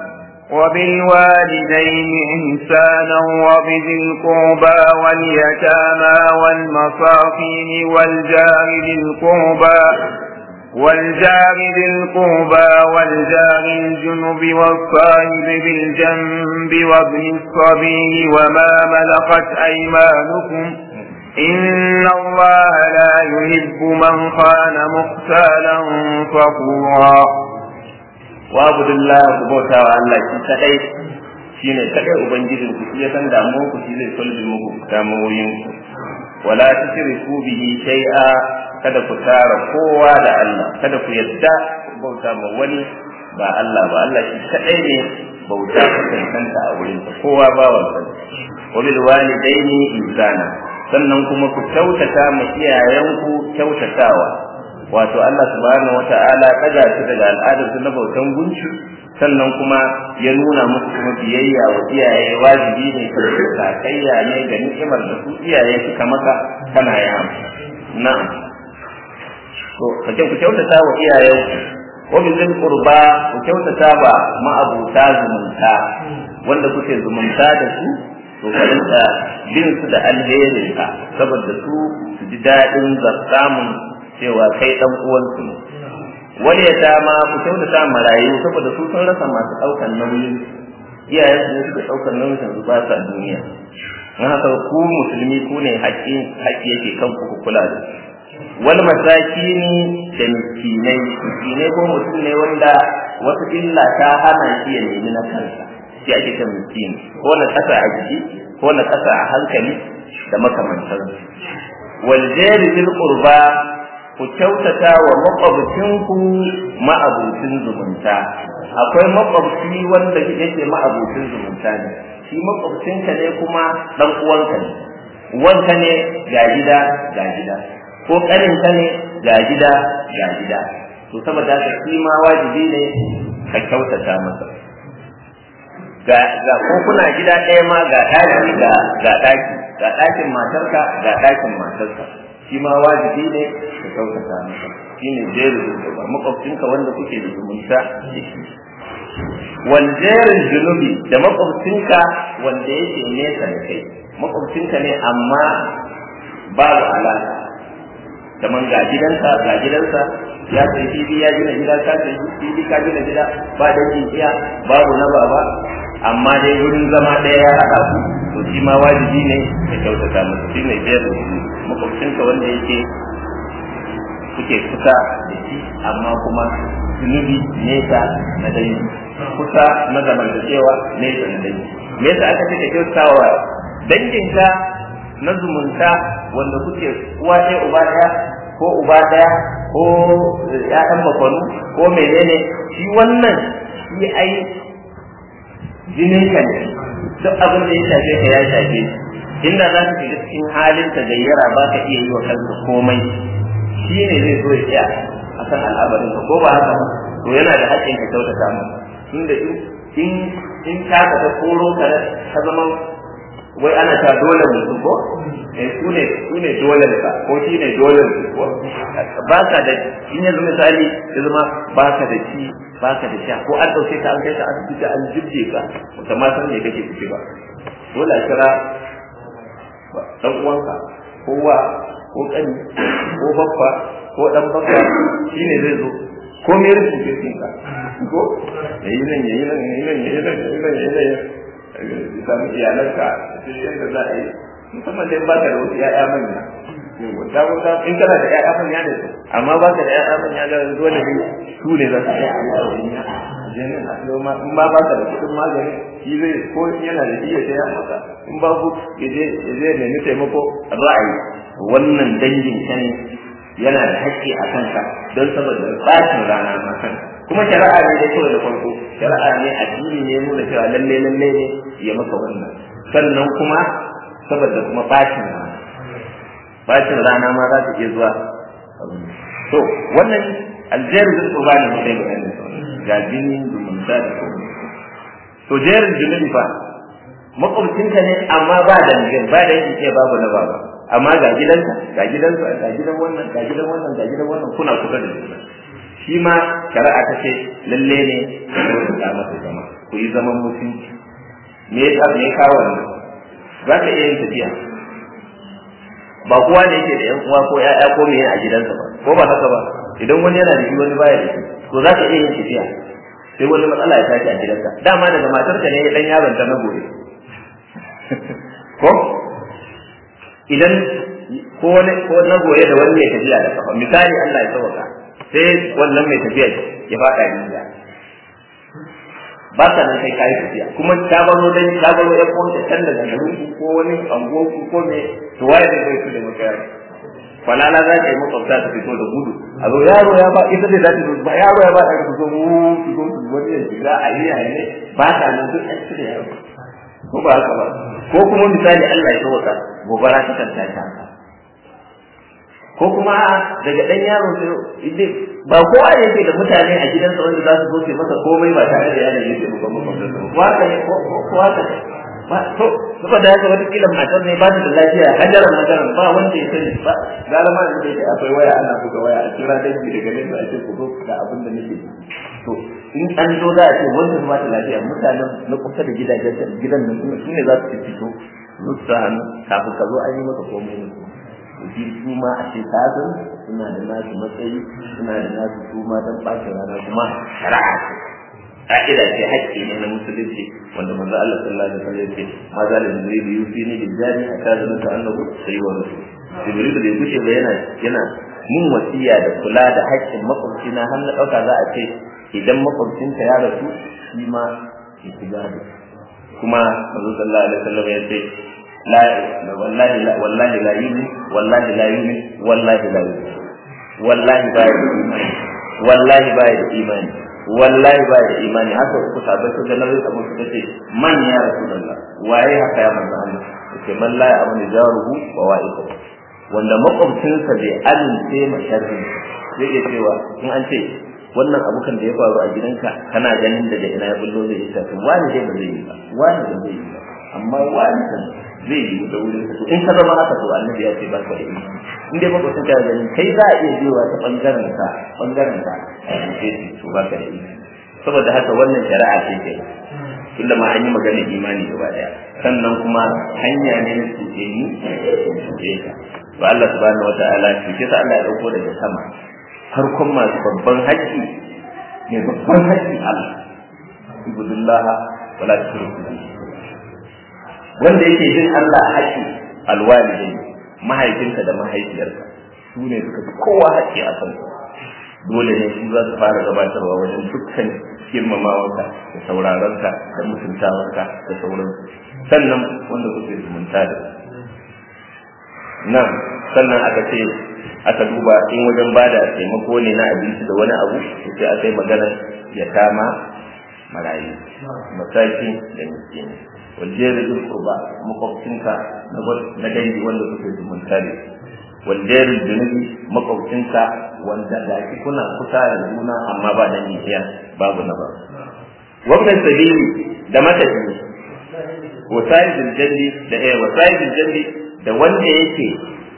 وبالوالدين إحسانا وبذي القربى واليتامى والمصاقين والجار ذي القربى والجار ذي القربى والجار الجنب والصاحب بالجنب وابن الصبي وما ملكت أيمانكم إن الله لا يحب من خان مختالا فخورا wa'budullah ku bauta wa Allah shi kadai shine kadai ubangijin ku shi ya san damuwar ku shi zai solve muku damuwoyin ku wala tushriku bihi shay'a kada ku tara kowa da Allah kada ku yadda ku bauta ma wani ba Allah ba Allah shi kadai ne bauta ku cancanta a wurin sa kowa ba wansa wa bil walidaini ihsana sannan kuma ku kyautata ma iyayenku kyautatawa wato Allah subhanahu wata'ala kaga su daga al'adar su na bautan gunci sannan kuma ya nuna musu kuma biyayya wa iyaye wajibi ne ka kayya ne ga ni'imar da su iyaye suka maka kana ya na'am to kace ku kyautata wa iyayen ku wa bil qurba ku kyautata ba ma'abuta zumunta wanda kuke zumunta da su to ka rinka bin su da alherin ka saboda su su ji daɗin samun cewa kai dan uwansu ne wani ya dama ku kyautata marayu saboda su sun rasa masu ɗaukar nauyin iyayen su ne suka ɗaukar nauyin su ba sa duniya don haka ku musulmi ku ne haƙƙi haƙƙi yake kan ku ku kula da wani mataki ne da miskinai miskinai ko mutum ne wanda wata illa ta hana shi ya nemi na kansa shi ake kan miskini ko na ƙasa a jiki ko na ƙasa a hankali da makamantansu wal jari bil qurba ku kyautata wa makwabcinku ma'abucin zumunta akwai makwabci wanda yake ma'abucin zumunta ne shi makwabcinka ne kuma dan uwanka ne uwanka ne ga gida ga gida ko kaninka ne ga gida ga gida to saboda haka shi ma wajibi ne ka kyautata masa ga ga ko kuna gida ɗaya ma ga ɗaki ga ga ɗaki ga ɗakin matarka ga ɗakin matarka shi ma wajibi ne ka kyautata masa shi ne jerin zuba makwabcinka wanda kuke da zumunta da shi wal jerin junubi da makwabcinka wanda yake nesa da kai makwabcinka ne amma babu alaka kamar ga gidanka ga gidansa ya sai fili ya gina gida ka sai fili ka gina gida ba dangin iya babu na baba amma dai wurin zama ɗaya ya haɗa ku to shi ma wajibi ne ka kyautata masa shi ne jerin junubi makwabcinka wanda yake kuke kusa da shi amma kuma zunubi nesa na dangi kusa na zamantakewa nesa na dangi me yasa aka ce ka kyautawa danginka na zumunta wanda kuke uwa ɗaya uba ɗaya ko uba ɗaya ko ƴaƴan bakwanu ko menene shi wannan shi ai jininka ne duk abin da ya shafe ka ya shafe shi inda za ka shiga cikin halin ta gayyara ba ka iya yi wa kanka komai shi ne zai zo ya tsaya a kan al'amarin ka ko ba haka ba to yana da haƙƙin ka kyautata mu tunda in in ka ka ta koro ka ka zama wai ana ta dole mutum ko eh su ne su ne dole ka ko shi ne dole ko ba ka da in yanzu misali ya zama ba ka da shi ba ka da sha ko an ɗauke ka an kai ka asibiti an jibje ka ba ma san me kake ciki ba dole a kira dan uwanka ko wa ko kani ko babba ko dan babba shine zai zo ko me rufe ke cikin ka ko yayi nan yayi nan yayi nan yayi nan yayi nan yayi nan samu iyalanka sai yadda za a yi musamman dai baka da wasu ƴaƴa manya wata wata in kana da ƴaƴa manya ne amma baka da ƴaƴa manya ga dole ne su ne za su yi jenin a ma in ba baka da kuɗin magani shi zai ko yana da shi ya saya maka in babu ya je ya je nemi taimako a za a yi wannan dangin ka ne yana da haƙƙi a kanka don saboda ɓacin rana ma kanka kuma shari'a ne da kawai da farko shari'a ne addini ne nuna cewa lalle lalle ne ya maka wannan sannan kuma saboda kuma ɓacin rana ɓacin rana ma za ta iya zuwa to wannan aljerin zai tsoba ne mutai bayanin ga jini zumunta da kuma to jerin zunubi fa makwabcinka ne amma ba dangin ba dangin ce babu na baba amma ga gidanka ga gidansa ga gidan wannan ga gidan wannan ga gidan wannan kuna kusa da juna shi ma shari'a ta ce lalle ne ku da masa zama ku yi zaman mutunci me ya me ya kawo wannan za ka iya yin tafiya ba kowa ne yake da yan uwa ko ƴaƴa ko me a gidansa ba ko ba haka ba idan wani yana da shi wani baya da shi to za ka iya yin tafiya sai wani matsala ya tashi a gidanka dama daga matarka ne dan yaron ta na gobe ko idan ko wani ko na goye da wani mai tafiya da kafa misali Allah ya sauka sai wannan mai tafiya ya faɗa rijiya ba ka nan kai kayi tafiya kuma ta baro dan ta baro ya ko ta can daga garin ku ko wani ango ku ko me to waye da zai da maka yaro falala za ka yi makwabta ta fito da gudu a zo yaro ya ba ita ce za ta ba yaro ya ba ta ka zo mu su zo su wani ya shiga a yi a ne ba ta nan duk an cire yaro ko ba haka ba ko kuma misali Allah ya sauka gobara ta kan tashi haka ko kuma daga dan yaro sai ba kowa yake da mutane a gidansa wanda za su zo su masa komai ba tare da yana yake ba ba ko haka ne ko haka ne ba to saboda haka wata kila matar ne ba ta da lafiya hajjaran hajjaran ba wanda ya sani ba gara ma da yake akwai waya ana buga waya a kira dangi daga nan da ake kudo da abin da nake to in an zo za a ce wanda ba ta lafiya mutanen na kusa da gidajen gidan nan su ne za su fito su sa hannu kafin ka zo an yi maka komai ne shi su ma a ce kazan suna da nasu matsayi suna da nasu su ma don ɓacin rana kuma shari'a ce ka'ida ce haƙƙi ne na musulunci wanda manzo Allah sallallahu alaihi wasallam ya ce ma za da jibril yusi ne da jari a kazan ta annabu sai wa rasul jibril da gushe ba yana yana mun wasiya da kula da haƙƙin makwabci na har na ɗauka za a ce idan makwabcinka ya rasu shi ma ya shiga da kuma manzo sallallahu alaihi wasallam ya ce لا والله لا والله لا يؤمن والله لا يؤمن والله لا يؤمن والله بايد إيمان والله بايد إيمان والله بايد إيمان haka uku sabai su da nabi abu suka ce man ya rasulullah waye haka ya manzo Allah yake man la ya amanu jaruhu wa wa'iqa wanda makwabcinsa bai amince ma sharri zai iya cewa in an ce wannan abukan da ya faru a gidanka kana ganin daga ina ya bullo zai isa to wani dai ba zai yi ba wani ba zai yi ba amma wani kan zai yi da wurin to in ka zama haka to annabi ya ce barka da imani in dai baka san ganin kai za a iya biyowa ta bangaren ka bangaren ka sai to barka da imani saboda haka wannan shari'a ce ke tunda ma an yi magana imani gaba daya sannan kuma hanya ne na tuke ni tuke ka to Allah subhanahu wataala tuke sa Allah ya dauko daga sama farkon masu babban haƙƙi ne babban haƙƙi Allah ibudullaha wala tushriku bihi wanda yake jin Allah a haƙƙi alwalidai mahaifinka da mahaifiyarka su ne suka fi kowa haƙƙi a kan dole ne su za su fara gabatarwa wajen dukkan girmamawarka da sauraronka da mutuntawarka da sauransu sannan wanda kuke zumunta da nan sannan aka ce aka duba in wajen bada taimako ne na abinci da wani abu sai aka yi maganar ya kama marayu masaki da miskini waljeri bil qurba makwabcinka na dangi wanda kuke zumunta ne waljeri junubi makwabcinka wanda da shi kuna kusa da juna amma ba dangi iya babu na ba wannan sabili da matafi wasa'idul jalli da eh wasa'idul jalli da wanda yake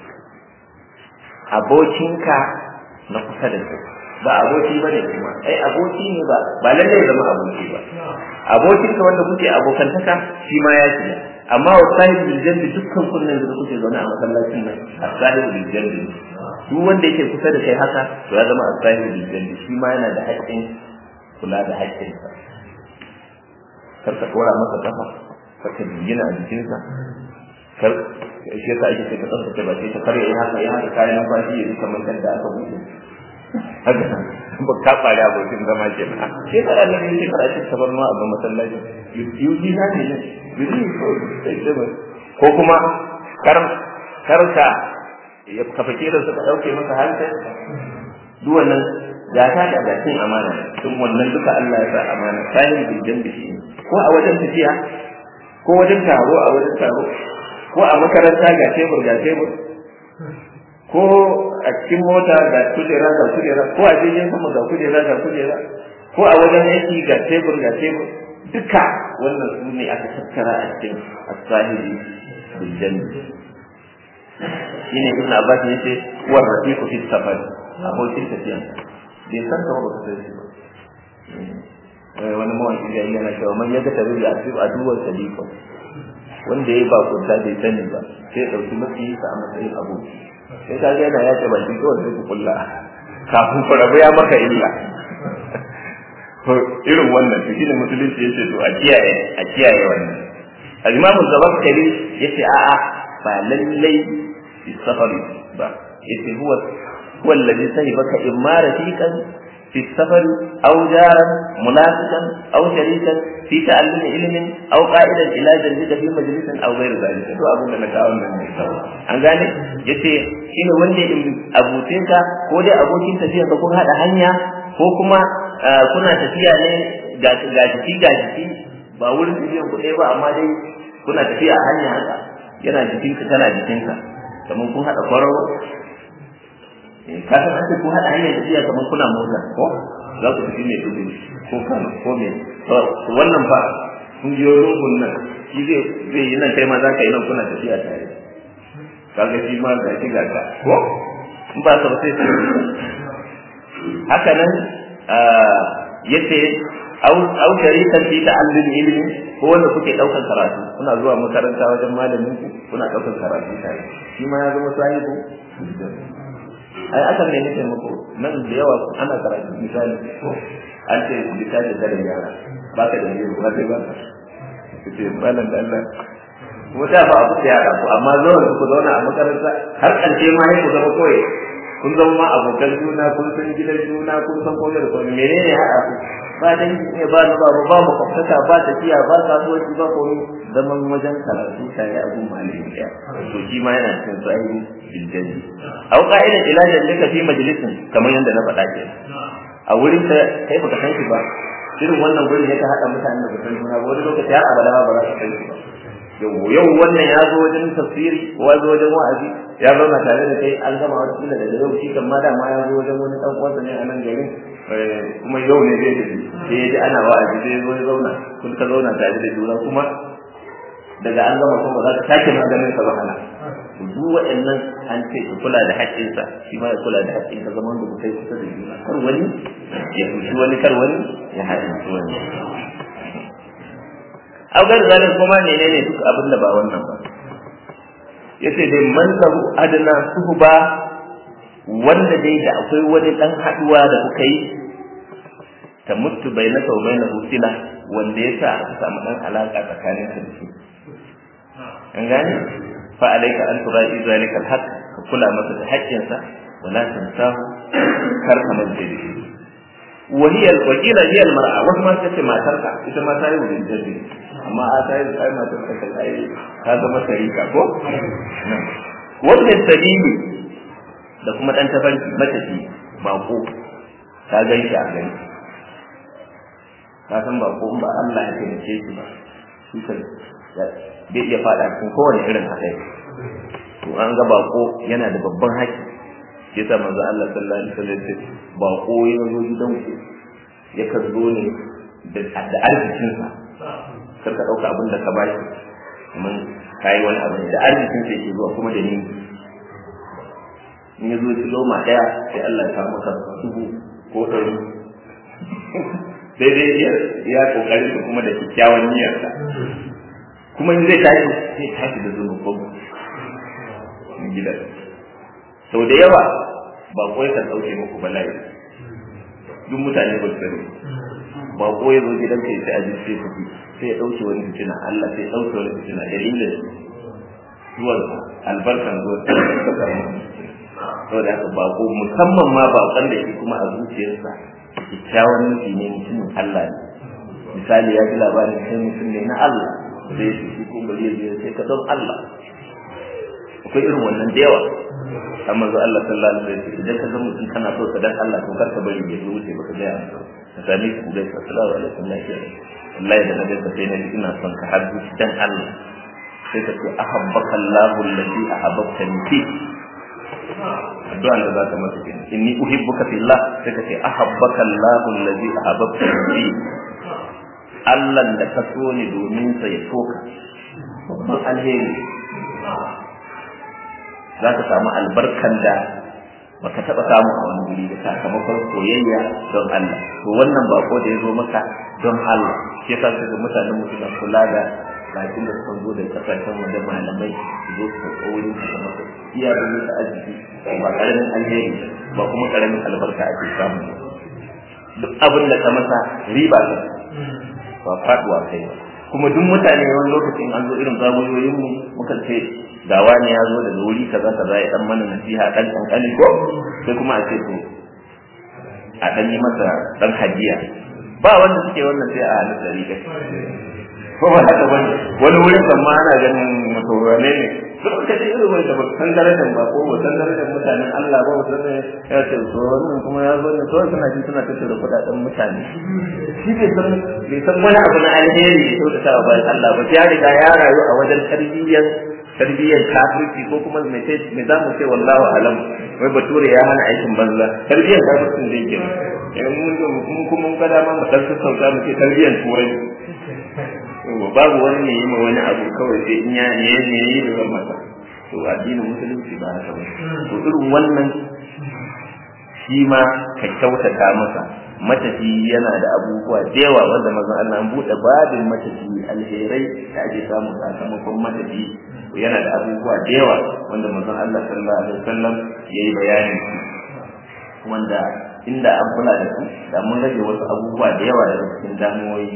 abokinka na kusa da kai ba aboki ba ne kuma ai aboki ne ba ba lallai zama aboki ba abokin ka wanda kuke abokantaka shi ma ya shiga amma wa sahibul janbi dukkan kunnen da kuke zaune a masallacin nan as-sahibul janbi duk wanda yake kusa da kai haka to ya zama as-sahibul janbi shi ma yana da haƙƙin kula da haƙƙin sa kar ka kora masa kafa kar ka jingina a jikinsa kar shi yasa ake sai ka tsaftace ba sai ka kare ya haka ya haka kayan numfashi ya kamar da aka buɗe haka ba ka fara abokin zama ke na sai ka ranar yin shekara ake sabar ma abin masallaci yuji na ne yuji ko kuma kar karka ya kafa kiran suka dauke masa hankali duk wannan gata da gatin amana tun wannan duka Allah ya sa amana sahin bijan bishi ko a wajen tafiya ko wajen taro a wajen taro ko a makaranta ga tebur ga tebur ko a cikin mota ga kujera ga kujera ko a jirgin sama ga kujera ga kujera ko a wajen aiki ga tebur ga tebur duka wannan su ne aka tattara a cikin asahibi bil janna shine ibn abbas ne ce wa rafiqu fi safar abokin tafiya bai san ka ba ka sai shi ba wani mawaki da yana cewa man yaga tabi ya asibu aduwar sadiqa wanda ya ba kunta bai sani ba sai ya dauki mafi a matsayin aboki sai ka ga yana yace baki kawai sai ku kulla kafin ku rabu ya maka illa to irin wannan to shine musulunci yace to a kiyaye a kiyaye wannan al-imamu zabaskari yace a'a ba lallai fi safari ba yace huwa huwa alladhi sahibaka imma rafiqan في السفر أو جارا منافقا أو شريكا في تعلم علم أو قائدا إلى جنبك في مجلس أو غير ذلك to abin da na kawo nan ne an gane yace shine wanda in abuce ka ko dai abokin tafiya ka kun hada hanya ko kuma kuna tafiya ne ga ga jiki ga jiki ba wurin tafiyan ku ba amma dai kuna tafiya a hanya haka yana jikinka tana jikinka kamar kun hada kwararo ka san ake ko hada hanyar tafiya kamar kuna motsa ko za ku tafi mai dubu ko kan ko me wannan fa kun biyo lungun nan shi zai zai yi nan kai ma za ka yi nan kuna tafiya tare kaga shi ma ga shi ga ka ko in ba sa sai haka nan yace au au sharikan fi ta'allum ilmi ko wanda kuke daukan karatu kuna zuwa makaranta wajen malamin ku kuna daukan karatu tare shi ma ya zama sahibu ai akan ne nake muku nan da yawa ana karatu misali ko an ce misali da yara ba ka da yaro ba sai ba ka ce malam da Allah ko da ba abu da yara ko amma zo ku zauna a makaranta har karshe ma sai ku zama koyi kun zama ma abokan juna kun san gidan juna kun san komai da komai menene ya haɗa ku ba dan ne ba na ba ba mu kwaftaka ba tafiya ba kasuwanci ba komai zaman wajen karatu tare a gun malami ɗaya to shi ma yana cikin sahihi biljani aw qa'idan ila jannaka fi majlisin kamar yadda na faɗa ke a wurin ka kai baka san shi ba irin wannan gurin ya ka haɗa mutanen da san juna ba wani lokaci har abada ba za ka san shi ba yau yau wannan ya zo wajen tafsiri ko ya zo wajen wa'azi ya zauna tare da kai an gama wata kila daga yau shi kan ma dama ya zo wajen wani ɗan uwansa ne a nan garin kuma yau ne zai tafi sai ya ji ana wa'azi sai ya zo ya zauna kun ka zauna tare da juna kuma daga an gama kuma za ka sake maganin sa wahala duk waɗannan an ce ka kula da haƙƙinsa shi ma ya kula da haƙƙinsa zaman da kai kusa da juna kar wani ya fushi wani kar wani ya haɗinci wani au gar zalin kuma ne ne duk abin da ba wannan ba yace dai man lahu adna suhba wanda dai da akwai wani dan haduwa da kuka yi ta mutu bainaka wa bainahu sila wanda yasa aka samu dan alaka tsakanin ka da shi an gane fa alayka an turai zalika alhaq ka kula masa da haƙƙinsa wala tansahu kar ka mance da shi wa hiya wakila hiya almar'a wasu ma tace matarka ita ma ta yi wurin jabi amma a ta yi ai matar ka ta yi ka zama sarika ko wannan sabili da kuma dan tafarki matafi bako ka gan shi a gani ka san bako in ba Allah ya taimake shi ba shi kan bai iya fada cikin kowane irin haɗari to an ga bako yana da babban haƙƙi shi yasa manzo Allah sallallahu alaihi wasallam ya bako ya zo gidan ku ya ka zo ne da da arzikin sa kar ka dauka abin da ka bashi kuma kai wani abu da arzikin sa yake zuwa kuma da ni in ya zo ki loma daya sai Allah ya samu maka dubu ko ɗari daidai ya ya kokarin kuma da kyakkyawan niyyarsa kuma in zai tashi zai tashi da zuwa ko gidan sau da yawa ba koyi kan ɗauke muku bala'i duk mutane ba su sani ba koyi zo gidan kai sai aji sai kuɗi sai ya ɗauke wani fitina Allah sai ya ɗauke wani fitina dalilin zuwan albarkan zuwan sau da haka bako musamman ma baƙon da shi kuma a zuciyarsa kyakkyawan nufi ne mutumin Allah ne misali ya ji labarin kai mutum ne na Allah sai shi shi kuma bari ya sai ka don Allah akwai irin wannan da yawa amma zo Allah sallallahu alaihi wasallam idan ka ga mutum kana so ka dan Allah to kar ka bari ya zo wuce baka ga ka sami ku dai sallallahu alaihi wasallam ya wallahi da nabi ka sai na ina son ka har zuci dan Allah sai ka ce ahabbaka Allahu alladhi ahabbtani fi addu'a da za ta masa kenan inni uhibbuka fillah sai ka ce ahabbaka Allahu alladhi ahabbtani fi Allah da ka so ni domin sa ya soka babban alheri za ka samu albarkan da baka taba samu a wani guri da sakamakon soyayya don Allah to wannan bako da ya zo maka don Allah shi yasa kaga mutanen mu suna kula da bakin da suka zo da kasashen wajen malamai su zo su karɓo wurin su da masa iya da musu arziki ba karamin alheri ba kuma karamin albarka ake samu duk abin da ka masa riba ne ba faduwa kai ba kuma duk mutane wani lokacin an zo irin zagoyoyin mu muka ce ga wani ya zo daga wuri kaza kaza ya dan mana nasiha dan kankani ko sai kuma a ce to a dan yi masa dan hadiya ba wanda suke wannan sai a halin dari kai ko ba haka bane wani wurin kan ma ana ganin mutuwane ne duk ka ce irin wanda ba san darajar ba ko ba san darajar mutanen Allah ba ba san ya ce to wannan kuma ya zo ne to suna ji suna tattara kudaden mutane shi bai san bai san wani abu na alheri da kyau da ta ba Allah ba ya riga ya rayu a wajen tarbiyyar tarbiyyar kafirci ko kuma me ce me za mu ce wallahu alam wai bature ya hana aikin banza tarbiyyar kafircin da yake in mun mun kuma mun kada ma mu dan sassauta mu ce tarbiyyar turai babu wani ne yi ma wani abu kawai sai in ya ne ne yi da zan masa to addinin musulunci ba haka ba to irin wannan shi ma ka kyautata masa matafi yana da abubuwa da yawa wanda mazan Allah an buɗe babin matafi alherai da ake samu sakamakon matafi yana da abubuwa da yawa wanda mazan Allah sallallahu alaihi wasallam yayi bayani wanda inda an kula da su da mun rage wasu abubuwa da yawa daga cikin damuwoyi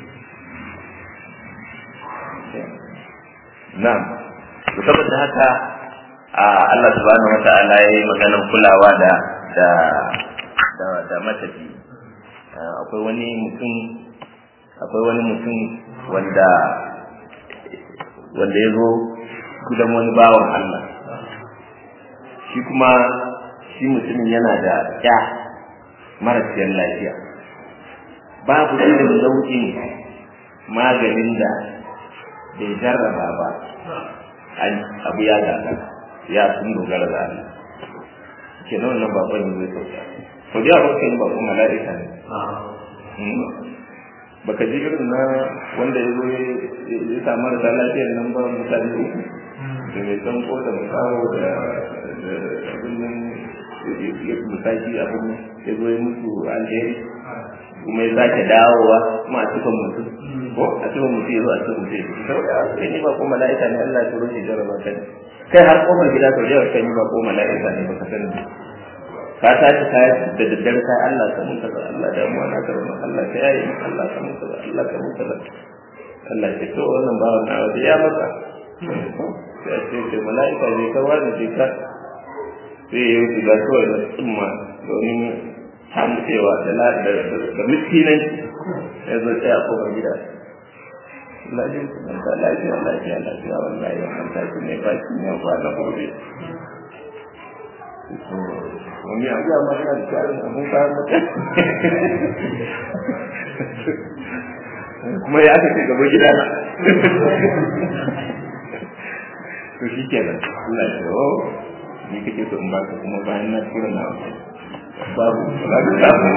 Na'am. To saboda haka Allah subhanahu wata'ala yayi maganar kulawa da da da, da matafi. Akwai wani mutum akwai wani mutum wanda wanda ya zo gudan wani bawan Allah. Shi kuma shi mutumin yana da ya marasiyar lafiya. Babu irin nau'in maganin da bai jarraba ba abu ya gaga ya sun dogara da Allah ke nan wannan bakon yin zai sauka to da yawa kan bakon mala'ika ne baka ji irin na wanda ya zo ya samu da lafiyar nan ba mutane uku da mai san ko da makawo da abin nan ya musaki abin nan ya zo ya musu alheri kuma ya sake dawowa kuma a cikin mutum ko a cikin mutum ya zo a cikin mutum saboda a kai ni ba ko mala'ika ne Allah ya turo shi jarraba kai kai har kofar gida sau da kai ni ba ko mala'ika ne baka sani ka tashi ka da daddare kai Allah ka mun kaza Allah da mu na karama Allah ka yayi Allah ka mun kaza Allah ka mun kaza Allah ya to wannan bawan na waje ya maka sai ce ce mala'ika ne ka wani ce ka sai ya yi shiga kawai na tsumma domin samu cewa da da miskinan ya zo tsaya kofar gida lafiya lafiya lafiya lafiya wallahi wannan tashi ne ba shi ne ba na gobe wani abu ya mata da tsarin abun kayan mutum kuma ya aka ce gaba gida na to shi kenan Allah ya o ni kake so in baka kuma bayan na tura na babu ba ka samu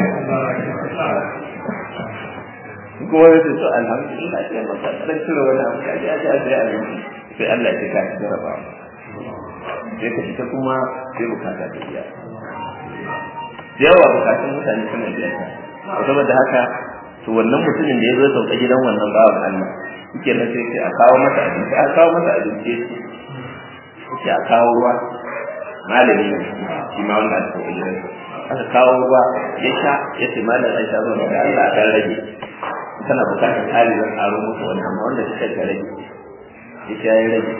kuma ya ce to alhamdulillah sai maka dan tura wani abu ka ji aje aje aje sai Allah ya ka jarraba sai ka fita kuma sai bukata ta biya yawa bukatun mutane suna biya ta saboda haka to wannan mutumin da ya zo sauka gidan wannan bawan Allah yake nan sai sai a kawo masa abinci a kawo masa abinci sai a kawo ruwa malami ne shi ma wanda aka sauka gidan aka kawo ruwa ya sha ya ce malam an sha zuwa da Allah a kan rage kana bukatar kari zan karo musu wani amma wanda suka ka rage ya sha ya rage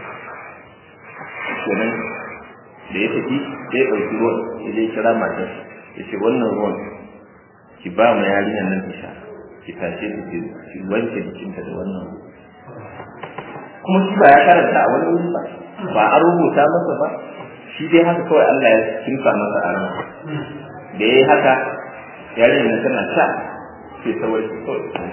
kenan da ya tafi sai ya ɗauki ruwan ya je kira matar ya ce wannan ruwan ki ba ma yarinyar nan ta sha ki tashe ta ki ki wanke jikinta da wannan kuma shi ba ya karanta a wani wuri ba ba an rubuta masa ba shi dai haka kawai Allah ya kimsa masa a ran da yayi haka yarinyar nan tana sha sai ta warke kawai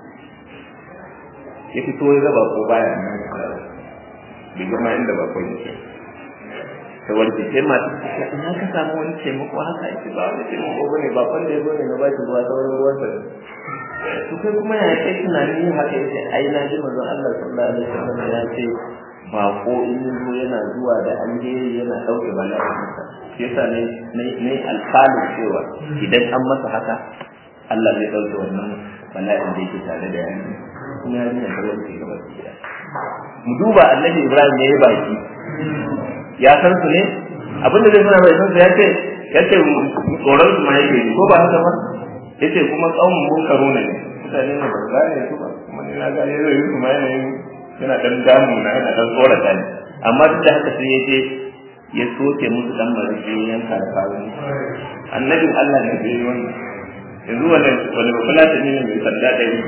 ya fito ya gaba ko baya nan bai gama inda ba kawai yake ta warke sai mata ina ka samu wani taimako haka ake ba wani taimako bane ba kwanda ya zo ne na ba shi ruwa sauran ruwan sa to kai kuma ya kai tunanin yin haka yace ai na ji manzon Allah sallallahu alaihi wasallam ya ce ba ko in zo yana zuwa da alheri yana dauke bala'in sa shi yasa ne ne alfalin cewa idan an masa haka Allah zai dauke wannan bala'in da yake tare da yanzu kuma yarinya ta wani ke gaba gida mu duba annabi ibrahim ne ya baki ya san su ne abinda zai nuna mai san su ya ce ya ce tsoron su ma yake yi ko ba haka ba ya ce kuma tsawon mun karo ne mutane ne ba su gane su ba kuma ni na gane zai yi su ma yanayin yana dan damu na yana dan tsorata ne amma duk da haka sai ya je ya soke musu dan marike yanka da kawo annabin Allah ne da yi wannan yanzu wani wani bafulata ne mai sanda da yi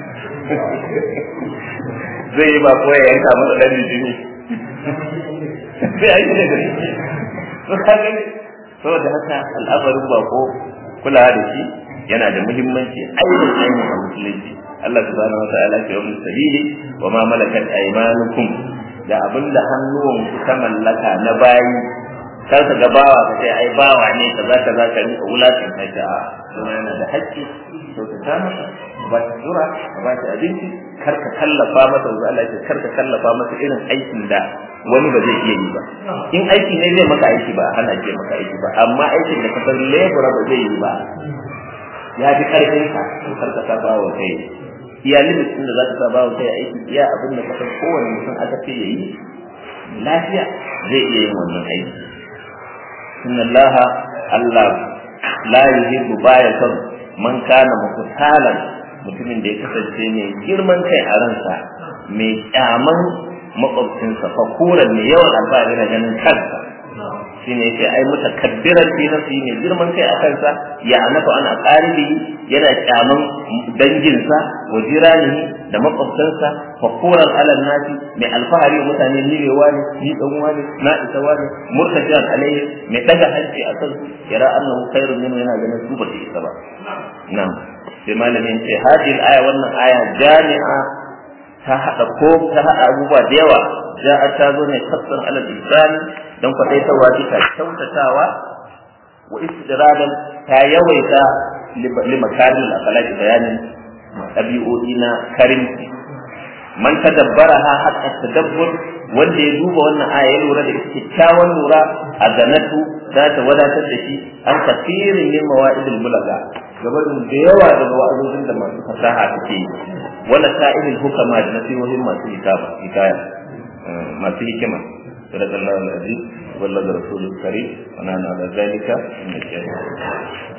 zai yi ba ko ya yanka masa dan jini sai ai ne gari to kaga ne saboda haka al'amarin bako kula da shi yana da muhimmanci ainihin ainihin a musulunci Allah subhanahu wa ta'ala ke wani sabili wa ma malakat aymanukum da abinda hannuwan ku ta mallaka na bayi kar ka ga bawa ka sai ai bawa ne kaza kaza ka rinka wulatin kai ta kuma yana da haƙƙi to ka ta masa ba ta jura ba ta abinci kar ka kallafa masa zuwa Allah ya kar ka kallafa masa irin aikin da wani ba zai iya yi ba in aiki ne zai maka aiki ba hana ke maka aiki ba amma aikin da ka san lebura ba zai yi ba ya fi karfin ka to kar ka saba wa kai iya limit din da za ka saba wa kai aiki iya abin da ka san kowane mutum aka ce yayi lafiya zai iya yin wannan aiki inna Allah Allah la yuhibbu baya son man kana muktalan mutumin da ya kasance mai girman kai a ransa mai kyaman makwabcinsa fakuran mai yawan alfahari na ganin kansa shi ne yake ai mutakabbiran fi nafsi mai girman kai a kansa ya anafa ana qaribi yana kyaman danginsa wa jiranihi da makwabtansa fakuran ala nasi mai alfahari wa mutane ni ne wani ni dan wani na isa wani murtajian alaihi mai daga hanci a kansu yara annahu khairun minhu yana ganin su ba su isa ba na'am sai malamin ce hadil aya wannan aya jami'a ta hada ko ta hada abubuwa da yawa ja'a ta zo ne kasan alal ihsan dan kwadaitawa bisa kyautatawa wa istidradan ta yawaita limakarin al-akhlaq bayanin ɗabi'o'i na karimci man tadabbaraha hatta tadabbur wanda ya duba wannan aya ya lura da kyakkyawan lura a ganatu za ta wadatar da shi an kasirin yin mawa'idul bulaga gabanin da yawa daga wa'azozin da masu fasaha suke yi wala sa'ilul hukama da nasihohin masu hikaya masu hikima صدق الله العظيم وبلغ رسوله الكريم ونحن على ذلك من الشهيد